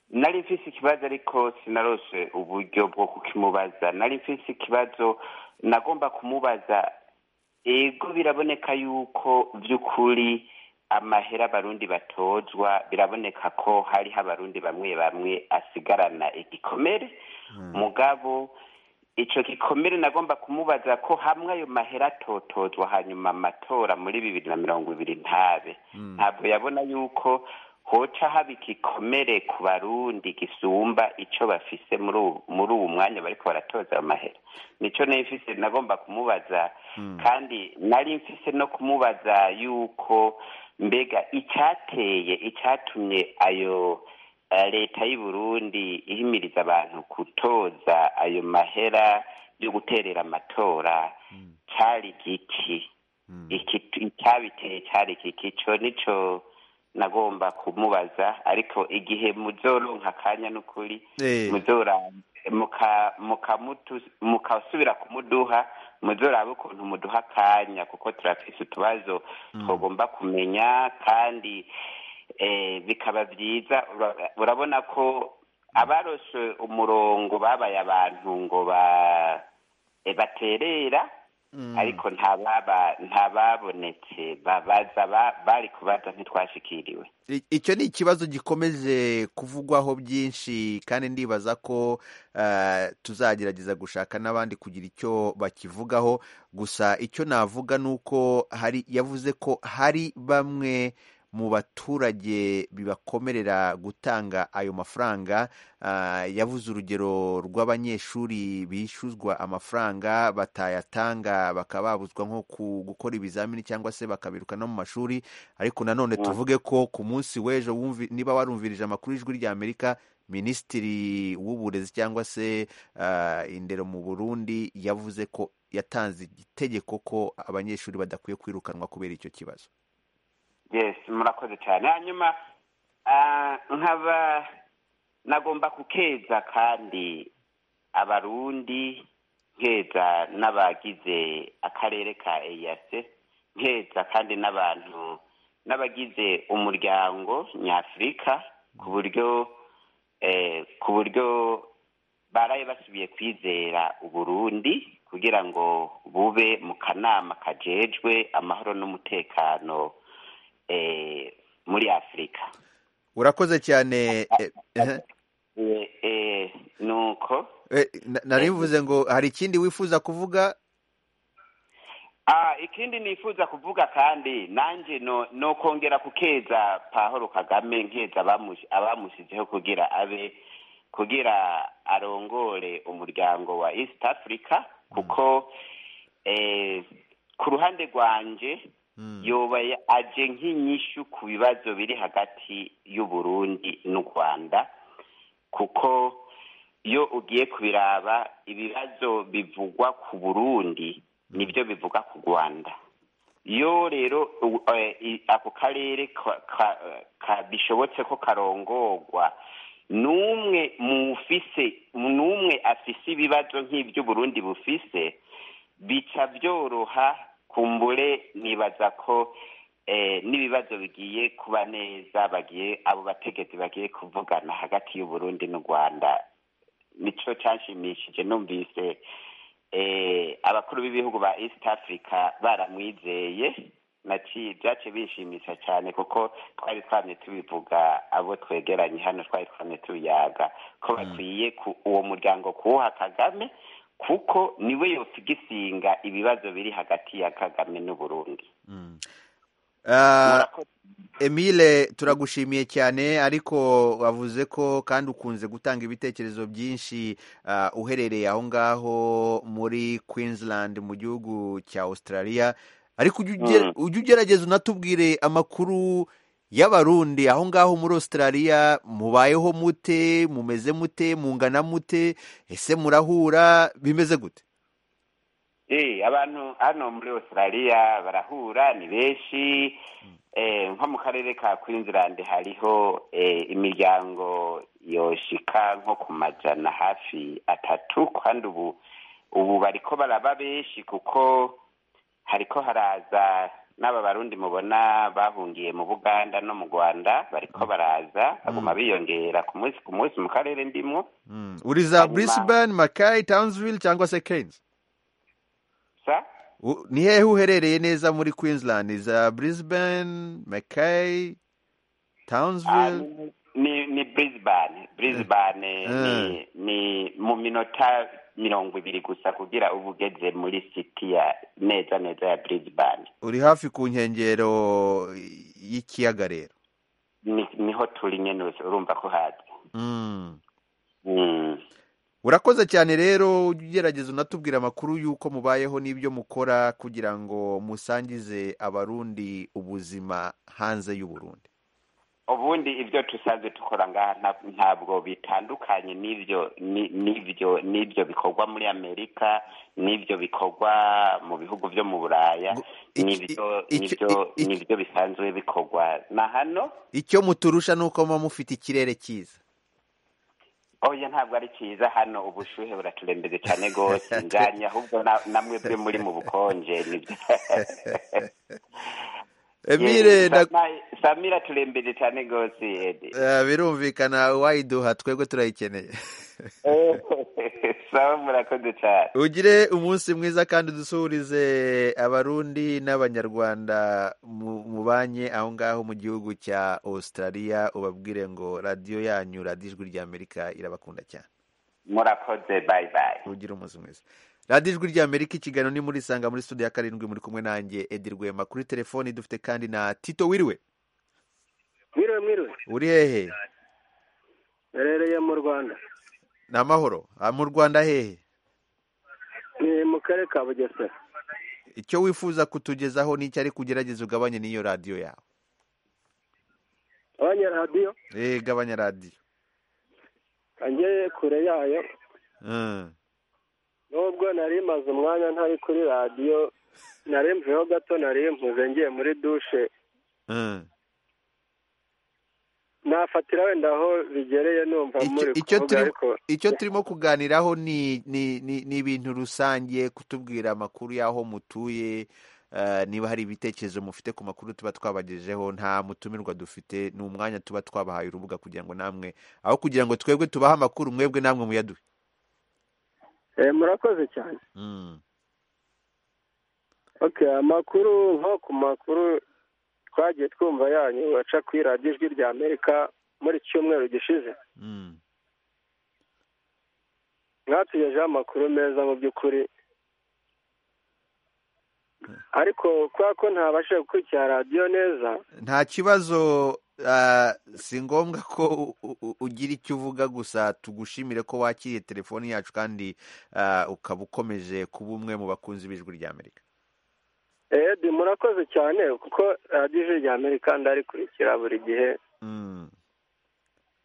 nari mfise ikibazo ariko sinarose uburyo bwo kukimubaza nari mfise ikibazo nagomba kumubaza ego biraboneka yuko by'ukuri amahera abarundi batozwa biraboneka ko hariho abarundi bamwe bamwe asigarana igikomere mugabo ico gikomere nagomba kumubaza ko hamwe ayo mahera atotozwa hanyuma amatora muri bibiri na mirongo ibiri ntabe ntabwo yabona yuko hoca haba igikomere ku barundi gisumba ico bafise muri ubu- muri uwo mwanya bariko baratoza ayo mahera nico nifise nagomba kumubaza kandi nari mfise no kumubaza yuko mbega icyateye icyatumye ayo eh, leta y'u Burundi ihimiriza abantu gutoza ayo mahera yo guterera amatora cyari giki Iki- icyabiteye cyari giki cyo nico nagomba kumubaza ariko igihe muzoronka akanya n'ukuri Eh. muzora- muka- mukamutu- mukasubira kumuduha muzoraba ukuntu muduha akanya kuko turafise utubazo tugomba kumenya kandi eh, bikaba byiza Ura- urabona ko abaroshe umurongo babaye abantu ngo ba- eh, baterera ariko ntababa ntababonetse babaza ba- bari kubaza ntitwashikiriwe I- icyo ni ikibazo gikomeje kuvugwaho byinshi kandi ndibaza ko eh, tuzagerageza gushaka n'abandi kugira icyo bakivugaho gusa icyo navuga ni uko hari yavuze ko hari bamwe mu baturage bibakomerera gutanga ayo mafaranga Ah, yavuze urugero rw'abanyeshuri bishyuzwa amafaranga batayatanga bakaba babuzwa nko ku- gukora ibizamini cyangwa se bakabiruka no mu mashuri ariko nanone Mm. tuvuge ko ku munsi w'ejo wumvi- niba warumvirije amakuru y'ijwi rya amerika minisitiri w'uburezi cyangwa se ah, indero mu burundi yavuze ko yatanze itegeko ko abanyeshuri badakwiye kwirukanwa kubera icyo kibazo yes murakoze cyane hanyuma ah, nkaba nagomba kukeza kandi abarundi nkeza n'abagize akarere ka eyase nkeza kandi n'abantu n'abagize umuryango nyafurika ku buryo eh, ku buryo baraye basubiye kwizera uburundi kugira ngo bube mu kanama kajejwe amahoro n'umutekano eh, muri afurika urakoze cyane eh, eh. Eh, eh, nuko Eh, na- nari mvuze ngo hari ikindi wifuza kuvuga Ah, ikindi nifuza kuvuga kandi nanjye no no kongera kukeza Pahoro Kagame nkeza abamush- abamushyizeho kugira abe kugira arongore umuryango wa East Africa kuko eh, ku ruhande rwanje yoba ya- aje nk'inyishu ku bibazo biri hagati y'u Burundi n'u Rwanda kuko iyo ugiye kubiraba ibibazo bivugwa ku Burundi nibyo bivuga ku Rwanda iyo rero u- eh, i- ako karere ka- ka- ka- bishobotse ko karongorwa n'umwe mu ufise n'umwe afise ibibazo nk'iby'uburundi bufise bica byoroha kumbure nibaza ko eh, n'ibibazo bigiye kuba neza bagiye abo bategetsi bagiye kuvugana hagati y'uburundi n'u rwanda nico canshimishije numvise eh, abakuru b'ibihugu ba east africa baramwizeye naci- byaciye bishimisha cyane kuko twari twamye tubivuga abo twegeranye hano twari twamye tubiyaga ko bakwiye ku- uwo muryango kuwuha kagame kuko niwe yose igisinga ibibazo biri hagati ya kagame n'uburundi Ah, Emile turagushimiye cyane ariko wavuze ko kandi ukunze gutanga ibitekerezo byinshi ah, uherereye aho ngaho muri Queensland mu gihugu cya Australia ariko ujye uge- Mm. ujye ugerageza unatubwire amakuru y'abarundi aho ngaho muri Australia mubayeho mute mumeze mute mungana mute ese murahura bimeze gute Eh, abantu hano muri australia barahura ni benshi eh, nko mu karere ka queensland hariho eh, imiryango yoshika nko ku majana hafi atatu kandi ubu ubu bariko baraba benshi kuko hariko haraza n'aba barundi mubona bahungiye mu buganda no mu rwanda bariko baraza baguma biyongera ku munsi ku munsi mu karere ndimwo Mm. uri za Hanyuma- Brisbane Mackay Townsville cyangwa se Cairns sa U- Ni hehe uherereye neza muri Queensland? Za Brisbane, Mackay, Ah, Townsville? ni- ni ni brisbane brisbane Eh. ni ni mu minota mirongo ibiri gusa kugira uba ugeze muri city ya neza neza ya brisbane Uri hafi ku nkengero y'ikiyaga rero. ni niho turi nyene uzi- urumva ko hazi Mm. Mm. Urakoze cyane rero ujye ugerageza unatubwira amakuru y'uko mubayeho n'ibyo mukora kugira ngo musangize abarundi ubuzima hanze y'u Burundi. ubundi ibyo dusanzwe dukora ngaha nta- ntabwo bitandukanye n'ibyo ni- n'ibyo n'ibyo bikorwa muri amerika n'ibyo bikorwa mu bihugu byo mu buraya n'ibyo n'ibyo n'ibyo bisanzwe bikorwa na hano icyo muturusha ni uko muba mufite ikirere cyiza oya ntabwo ari cyiza hano ubushyuhe buraturembeze cyane rwose njyanye ahubwo na- namwe bwe muri mu bukonje nibyo Emile, Ye, nda- Samai- samira turembeze cyane rwose Edi. Eh, birumvikana wayiduha twebwe turayikeneye sawa murakoze cyane ugire umunsi mwiza kandi dusuhurize abarundi n'abanyarwanda mu- mubanye aho ngaho mu gihugu cya australia ubabwire ngo radiyo yanyu radiyo ijwi ry'amerika irabakunda cyane murakoze bayi bayi ugire umunsi mwiza radiyo ijwi ry'amerika ikiganiro ni muri sanga muri studio ya karindwi muri kumwe nanjye edi rwema kuri telefoni dufite kandi na tito wiriwe mwiriwe mwiriwe uri hehe rero mu rwanda ni amahoro Ah, mu rwanda hehe ni mu karere ka bugesera icyo wifuza kutugezaho ni icyo ariko ugerageza ugabanye n'iyo radiyo yawe abanya radiyo eee gabanya radiyo angeye kure yayo Mm. nubwo nari maze umwanya ntari kuri radiyo nari mvuyeho gato nari mpuze ngiye muri dushe Mm. nafatira wenda aho bigereye numva muri icyo kuvuga turi ariko icyo turimo kuganiraho ni ni ni ni ibintu rusange kutubwira amakuru y'aho mutuye eh, niba hari ibitekerezo mufite ku makuru tuba twabagejeho nta mutumirwa dufite ni umwanya tuba twabahaye urubuga kugira ngo namwe aho kugira ngo twebwe tubahe amakuru mwebwe namwe muyaduhe Eh, murakoze cyane Mm. ok amakuru nko ku makuru twagiye twumva yanyu baca kuri radiyo ijwi rya amerika muri cyumweru gishize Mm. mwatugejeho amakuru meza mu by'ukuri ariko kubera ko ntabashije gukurikira radiyo neza nta kibazo ah, si ngombwa ko u- u- ugira icyo uvuga gusa tugushimire ko wakiriye telefoni yacu kandi ah, ukaba ukomeje kuba umwe mu bakunzi b'ijwi ry'amerika edi murakoze cyane kuko radiyo ijwi rya amerika ndarikurikira buri gihe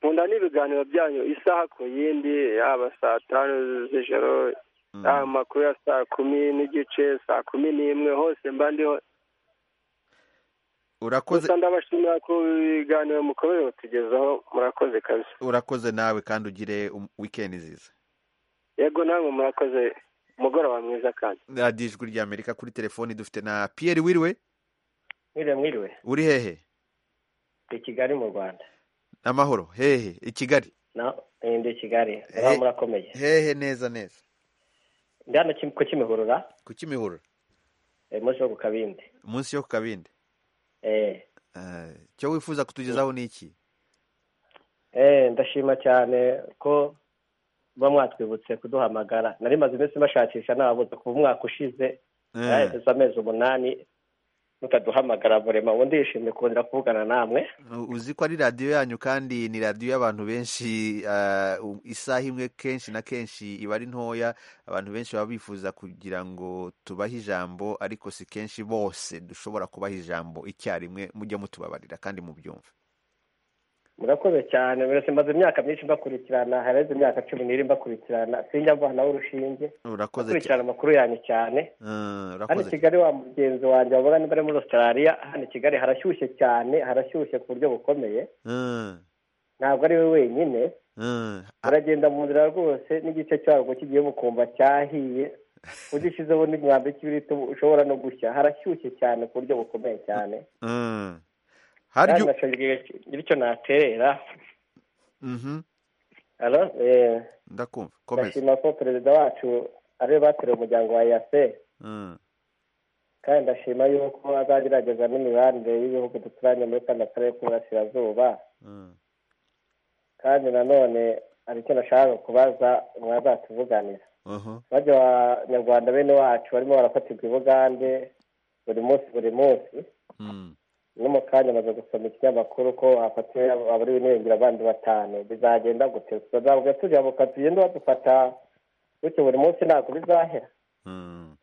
nkunda n'ibiganiro byanyu isaha ku yindi yaba saa tanu z'ijoro yaba amakuru ya saa kumi n'igice saa kumi n'imwe hose mba ndiho urakoze gusa ndabashimira ku biganiro mukomeje kutugezaho murakoze kabisa urakoze nawe kandi ugire um- wikendi nziza yego namwe murakoze umugoroba mwiza kandi radiyo ijwi ry'amerika kuri telefoni dufite na piyeri wiriwe mwiriwe mwiriwe uri hehe ndi kigali mu rwanda n'amahoro hehe i kigali na eh, ndi kigali muraba murakomeye hehe neza neza ndi hano Kim- ku kimihurura ku kimihurura eh, umunsi wo ku kabindi munsi yo ku kabindi eh, Ah, icyo wifuza kutugezaho ni iki eh, ndashima cyane ko muba mwatwibutse kuduhamagara nari maze iminsi mbashakisha nababuze kuva umwaka ushize yaraheze amezi umunani mutaduhamagara murema ubu ndishimye kongera kuvugana namwe U- uzi ko ari radiyo yanyu kandi ni radiyo y'abantu benshi ah, u- isaha imwe kenshi na kenshi iba ari ntoya abantu benshi baba bifuza kugira ngo tubahe ijambo ariko si kenshi bose dushobora kubaha ijambo icyarimwe mujye mutubabarira kandi mubyumve murakoze cyane mwese maze imyaka myinshi mbakurikirana hareze imyaka cumi n'iri mbakurikirana sinjya mvanaho urushinge urakoze cyane mbakurikirana amakuru yanyu cyane Ah, hano i urakoze kigali wa mugenzi wanjye wavuga niba ari muri australia hano i kigali harashyushye cyane harashyushye ku buryo bukomeye Ah, ntabwo ari we wenyine ah. uragenda mu nzira rwose n'igice cyarwo cy'igihugu ukumva cyahiye ugishyizeho n'imyambi y'ikibiriti ushobora no gushya harashyushye cyane ku buryo bukomeye cyane Mm. Hari kandi icyo- nashobora bityo naterera Mhm, alo eh, ndakumva komeza ndashima ko perezida wacu ariwe bateruye umuryango wa yase Mm, kandi ndashima yuko azagerageza n'imibanire y'ibihugu duturanye muri kano karere k'uburasirazuba mm. kandi nanone hari icyo nashaka kubaza mwazatuvuganira Aha. bajya abanyarwanda bene wacu barimo barafatirwa i bugande buri munsi buri munsi Mm. no mu kanya amaze gusoma ikinyamakuru ko hafatiwe abariwe n'irengera abandi batanu bizagenda gute tuzavuga tujya bukatugenda badufata gutyo buri munsi ntabwo bizahera Mm.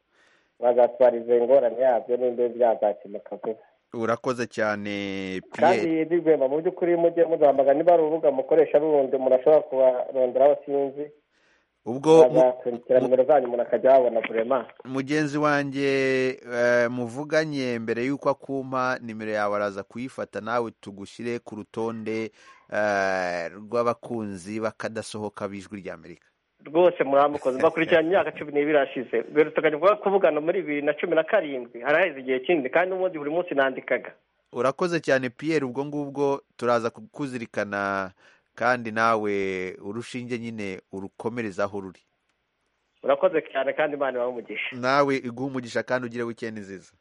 bazatwariza ingorane yabyo n'indege byazakemuka vuba urakoze cyane kandi piyeri ni rwema mu by'ukuri mujye muzahamagara niba ari urubuga mukoresha rundi murashobora kubaronderaho sinzi ubwo mu- bazakurikira nimero zanyu umuntu akajya yabona burema mugenzi wanjye eh, muvuganye mbere y'uko akumpa nimero yawe araza kuyifata nawe tugushyire ku rutonde eh, rw'abakunzi b'akadasohoka b'ijwi ry'amerika rwose muramukoze mbakurikirana imyaka cumi n'ibiri irashize duherutse kuvugana muri bibiri na cumi na karindwi haraheze igihe kinini kandi n'ubundi buri munsi nandikaga urakoze cyane piyeri ubwo ngubwo turaza kukuzirikana kandi nawe urushinge nyine urukomereze aho ruri murakoze cyane kandi imana ibamumugisha nawe iguhe umugisha kandi ugire wikendi nziza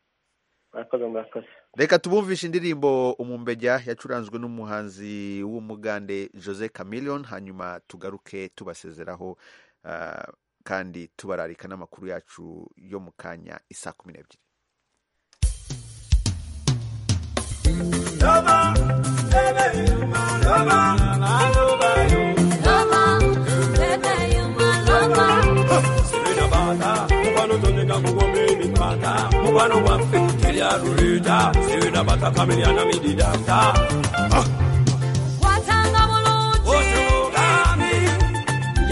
murakoze murakoze reka tubumvishe indirimbo umumbejya yacuranzwe n'umuhanzi w'umugande jose Chameleone hanyuma tugaruke tubasezeraho ah, kandi tubararika n'amakuru yacu yo mu kanya isa kumi n'ebyiri mubano waffe teryaluleeta sibina batakameryana mididata watanga bulungi otugambi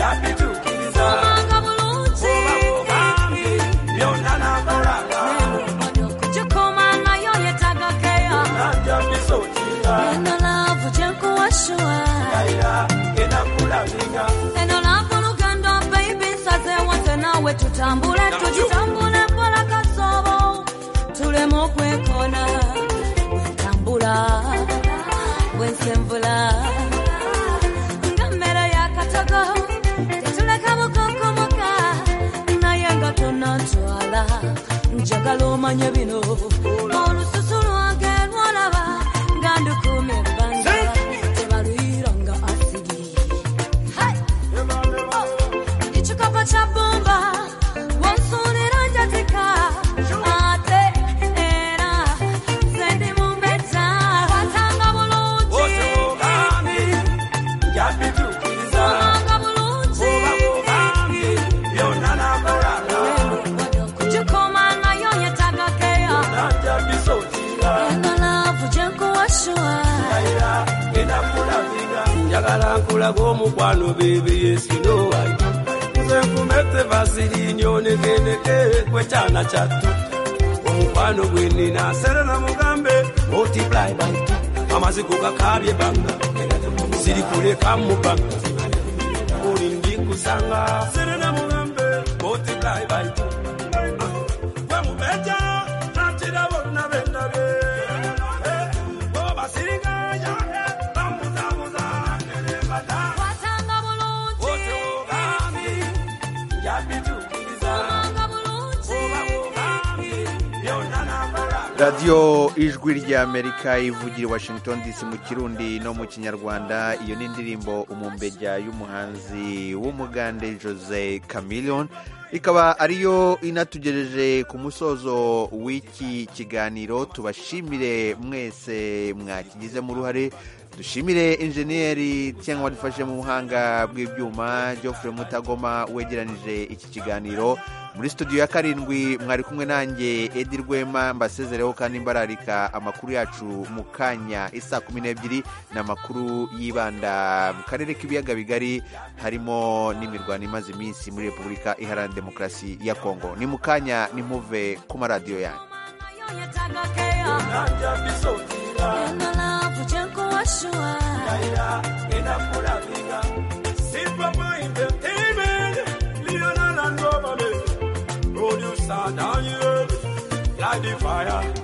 yabitukiriza obanga bulungi obamugambi byonna nakolanga kugikomanayo yetaaga keya najabisokira eno laavu gyekuwashuwa era enakulabinga eno laavu lugendo baibi nsazeewase naawe tutambule tugitambule mpola kasobo tuleme okwekona wentambula wensenvula nga mmere yakatogo tetuleka bukokomoka naye nga tonantwala njagala omanye bino olususu lwange lwolaba nga ndukuuma ebbanga tebaluyira nga asigi Hai! Ichikapa cha bomba wansunira njatika ate era sendi mumbeta watanga bulungi otugambi yabitukiriza watanga bulungi obamugambi byonna nakolanga kujikoma nayo yetaga keya najabisokira engalavu jenkuwashua era enakulabinga njagala nkulaga omukwano bebiyesino nze nkumete vasirinyo negeneke kwekyana kyattu omukwano gwenina serera mugambe multiply by two. amaziko gakabye banga sirikuleka mubanga ulindi kusanga serera mugambe multiply by two. gwe mubeja nakirabo nabendabe obasiriganya bamuzabuza nerebata watanga bulungi otugambi yabitukiriza oba mugambi byonna nakola radiyo ijwi ry'amerika ivugira i washington dc mu kirundi no mu kinyarwanda iyo ni indirimbo umumbejya y'umuhanzi w'umugande jose Chameleone ikaba ariyo inatugejeje ku musozo w'iki kiganiro tubashimire mwese mwakigizemo uruhare dushimire injeniyeri cyangwa wadufashe mu buhanga bw'ibyuma geoffrey mutagoma wegeranije iki kiganiro muri studio ya karindwi mwari kumwe nanjye edi rwema mbasezereho kandi mbararika amakuru yacu mu kanya isa kumi n'ebyiri ni amakuru yibanda mu karere k'ibiyaga bigari harimo n'imirwano imaze iminsi muri repubulika iharanira demokarasi ya kongo ni mu kanya nimuve ku maradiyo yanyu yetaga keya engalavu jenkuwashua Producer Daniel, light the fire.